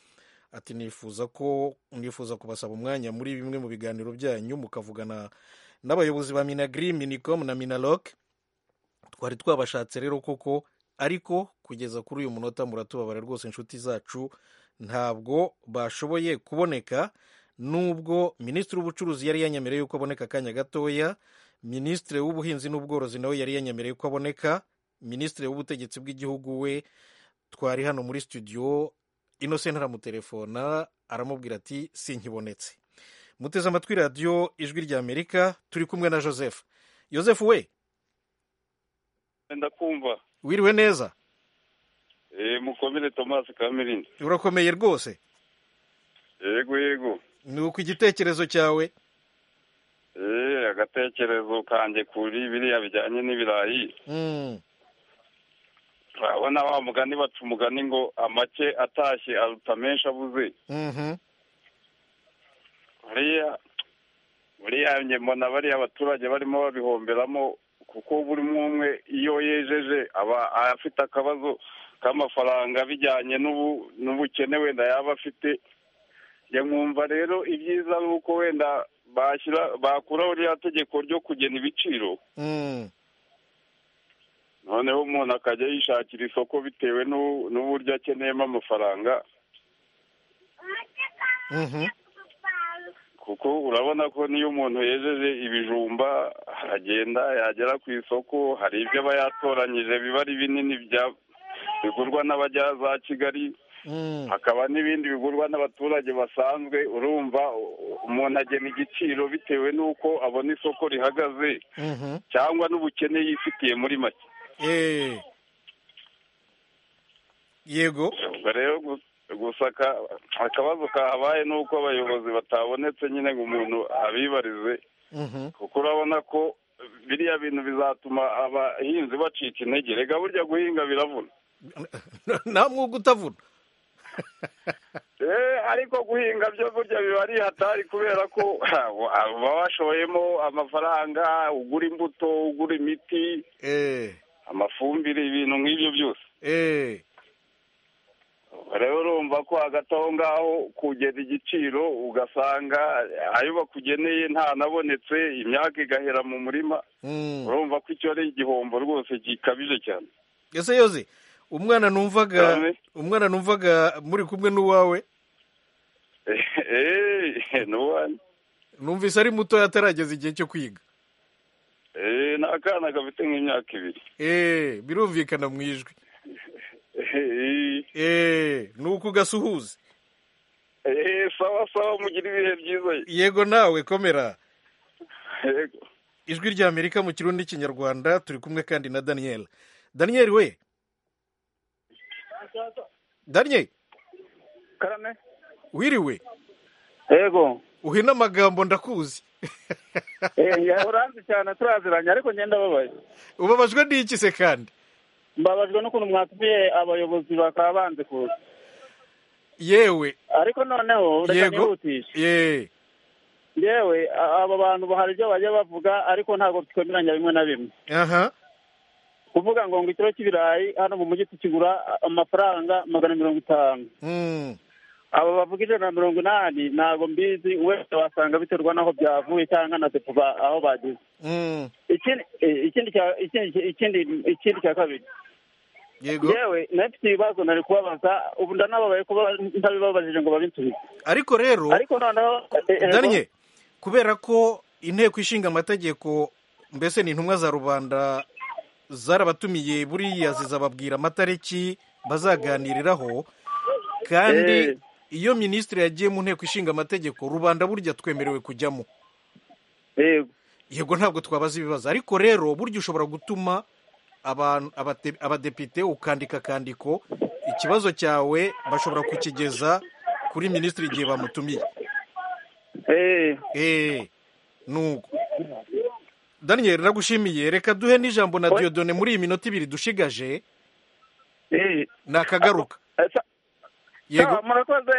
ati nifuza ko nifuza kubasaba umwanya muri bimwe mu biganiro byanyu mukavugana n'abayobozi ba minagri minicom na minaloc twari twabashatse rero koko ariko kugeza kuri uyu munota muratubabara rwose inshuti zacu ntabwo bashoboye kuboneka nubwo minisitiri w'ubucuruzi yari yanyemereye yuko aboneka akanya gatoya minisitiri w'ubuhinzi n'ubworozi nawe yari yanyemereye ko aboneka minisitiri w'ubutegetsi bw'igihugu we twari hano muri studio innocent aramutelefona aramubwira ati sinkibonetse muteze amatwi radiyo ijwi ry'amerika turi kumwe na joseph joseph we ndakumva wiriwe neza Eh, mukomere thomas kamirindi urakomeye rwose yego yego ni uko igitekerezo cyawe Eh, agatekerezo kanjye kuri biriya bijyanye n'ibirayi Mm, urabona wa mugani baca umugani ngo amake atashye aruta menshi abuze mhm, buriya buriya njye mbona bariya abaturage barimo babihomberamo kuko buri umwe umwe iyo yejeje aba afite akabazo k'amafaranga bijyanye n'ubu n'ubukene wenda yaba afite njye nkumva rero ibyiza ari uko wenda bashyira bakuraho ririya tegeko ryo kugena ibiciro mm, noneho umuntu akajya yishakira isoko bitewe n'u- n'uburyo akeneyemo amafaranga mhm. kuko urabona ko niyo umuntu yejeje ibijumba aragenda yagera ku isoko hari ibyo aba yatoranyije biba ari binini bya- bigurwa n'abajya za kigali hakaba n'ibindi bigurwa n'abaturage basanzwe urumva umuntu agena igiciro bitewe n'uko abona isoko rihagaze mhm. cyangwa n'ubukene yifitiye muri make Eh, yego ubwo rero gu- gusa aka- akabazo kahabaye ni uko abayobozi batabonetse nyine ngo umuntu abibarize Mhm, kuko urabona ko biriya bintu bizatuma abahinzi bacika intege reka burya guhinga biravuna nta mwuga utavuna Eh, ariko guhinga byo burya biba ari hatari kubera ko baba bashoyemo amafaranga ugura imbuto ugura imiti Eh, amafumbire ibintu nk'ibyo byose eh, rero urumva ko hagati aho ngaho kugeza igiciro ugasanga ayo bakugeneye ntanabonetse imyaka igahera mu murima mm. urumva ko icyo ari igihombo rwose gikabije cyane ese yoze umwana numvaga umwana numvaga muri kumwe n'uwawe eee ni uwanyu numvise ari mutoya atarageza igihe cyo kwiga eee ni akana gafite nk'imyaka ibiri eee birumvikana mu ijwi eee ni uko ugasuhuza eee sawa sawa mugira ibihe byiza yego nawe komera ijwi rya amerika mu kirundi kinyarwanda turi kumwe kandi na daniel daniel we daniel karame wiriwe yego uhina amagambo ndakuzi uranzi cyane turaziranye ariko ngenda babaye ubabajwe n'iki se kandi mbabajwe n'ukuntu mwatumiye abayobozi bakaba banze kuza yewe ariko noneho reka nihutishe yeee yewe aba bantu hari ibyo bajya bavuga ariko ntabwo twemeranya bimwe na bimwe aha kuvuga ngo ngo ikiro cy'ibirayi hano mu mujyi tukigura amafaranga magana mirongo itanu aba bavuga ijana na mirongo inani ntabwo mbizi wese wasanga biterwa n'aho byavuye cyangwa na depo ba- aho bageze Mm. ikindi ikindi cya- ikindi- ikindi- ikindi cya kabiri Yego. yewe nafite ibibazo nari kubabaza ubu ndanababaye kuba ntabibabajije ngo babinsubize ariko rero ariko noneho eh, eh, daniel kubera ko inteko ishinga amategeko mbese ni intumwa za rubanda zarabatumiye buriya zizababwira amatariki bazaganiriraho kandi iyo minisitiri yagiye mu nteko ishinga amategeko rubanda burya twemerewe kujyamo yego ntabwo twabaza ibibazo ariko rero burya ushobora gutuma abantu abate- abadepite ukandika akandiko ikibazo cyawe bashobora kukigeza kuri minisitiri igihe bamutumiye eee nuko daniel nagushimiye reka duhe n'ijambo na diodone muri iyi minota ibiri dushigaje nakagaruka yego Sawa, murakoze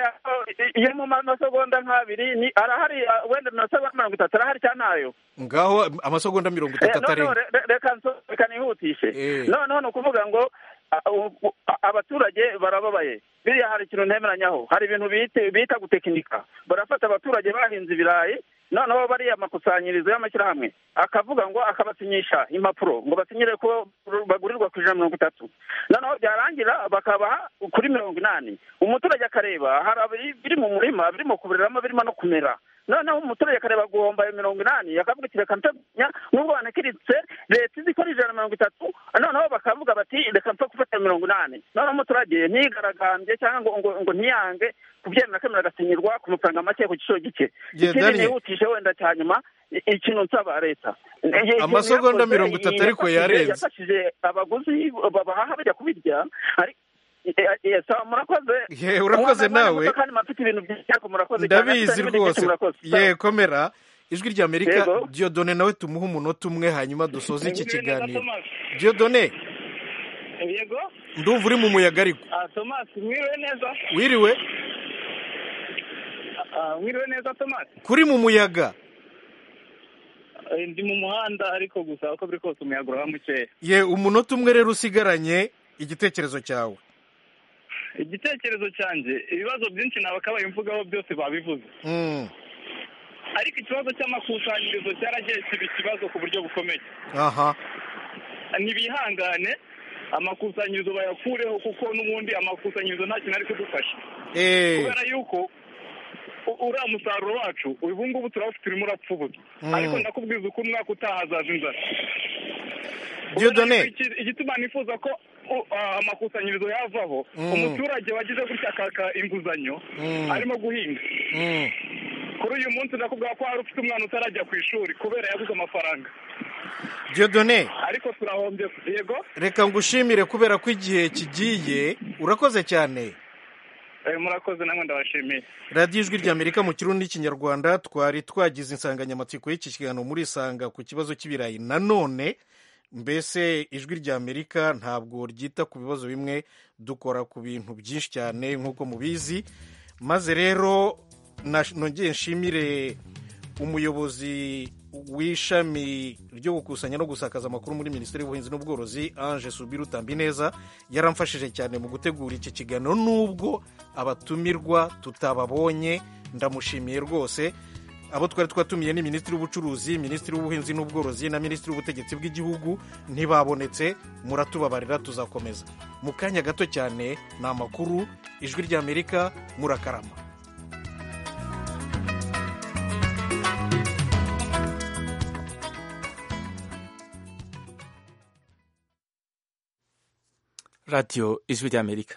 iyo mu masegonda nk'abiri ni arahari ah, wenda nasaba mirongo itatu arahari cyane ayo ngaho amasegonda mirongo itatu atarenga re- re- reka nso- reka nihutishe noneho ni ukuvuga ngo a- u- u- a- abaturage barababaye biriya hari ikintu ntemeranyaho hari ibintu bite- bita gutekinika barafata abaturage bahinze ibirayi noneho bariya makusanyirizo y'amashyirahamwe akavuga ngo akabasinyisha impapuro ngo basinyire ko bagurirwa ku ijana na mirongo itatu noneho byarangira bakabaha kuri mirongo inani umuturage akareba hari abiri- biri mu murima birimo kuburiramo birimo no kumera noneho umuturage akareba guhomba ayo mirongo inani akavuga ati reka nteganya nubwo wanakiritse leta izi ko ari ijana na mirongo itatu noneho bakavuga bati reka mpfa gufata ayo mirongo inani noneho umuturage ntigaragambye cyangwa ngo ngo, ngo ntiyange kubyemera akemera agasinyirwa ku mafaranga make ku giciro gike Yeah, ikindi Daniel. nihutishe wenda cya nyuma i- ikintu nsaba leta Amasegonda mirongo itatu ariko yarenze. yafashije abaguzi babahaha bajya kubirya ariko eh, eh, sawa, murakoze Ye, urakoze Mwana, nawe. mwana, kandi mufite ibintu byiza ariko murakoze cyane. Mufite ndabizi n'ibindi byinshi rwose murakoze. Sawa. ye komera ijwi rya amerika Yego. diodone nawe tumuhe umunota umwe hanyuma dusoze iki kiganiro diodone yego ndumva uri mu muyaga ariko Ah, Thomas mwiriwe neza wiriwe Ah, mwiriwe neza Thomas kuri mu muyaga Eh, ndi mu muhanda ariko gusa uko biri kose umuyaga uraba mukeya ye umunota umwe rero usigaranye igitekerezo cyawe igitekerezo cyanjye ibibazo byinshi nabakabaye mvugaho byose babivuze Mm, ariko ikibazo cy'amakusanyirizo cyarageze ibi kibazo ku buryo bukomeye aha ntibihangane amakusanyirizo bayakureho kuko n'ubundi amakusanyirizo nta kintu ari kudufasha Eh. kubera yuko u- uriya musaruro wacu ubu ngubu turawufite urimo urapfubuza Mm. ariko ndakubwiza uko umwaka utaha hazaza inzara Dieudonné. Urabona iki- igituma nifuza ko u- ah, amakusanyirizo yavaho Mm. umuturage wagize gutya akaka inguzanyo Mm. arimo guhinga Mm. kuri uyu munsi ndakubwira ko hari ufite umwana utarajya ku ishuri kubera yabuze amafaranga diodone ariko turahombye yego reka ngushimire kubera ko igihe kigiye urakoze cyane Eh, murakoze namwe ndabashimiye radiyo ijwi rya amerika mu kirundi n'ikinyarwanda twari twagize insanganyamatsiko y'iki kiganiro muri isanga ku kibazo cy'ibirayi nanone mbese ijwi rya amerika ntabwo ryita ku bibazo bimwe dukora ku bintu byinshi cyane nk'uko mubizi maze rero nash- nongeye nshimire umuyobozi w'ishami ryo gukusanya no gusakaza amakuru muri minisiteri y'ubuhinzi n'ubworozi ange subiru tambineza yaramfashije cyane mu gutegura iki kiganiro n'ubwo abatumirwa tutababonye ndamushimiye rwose abo twari twatumiye ni minisitiri w'ubucuruzi minisitiri w'ubuhinzi n'ubworozi na minisitiri w'ubutegetsi bw'igihugu ntibabonetse muratubabarira tuzakomeza mu kanya gato cyane ni amakuru ijwi ry'amerika murakarama radiyo ijwi ry'amerika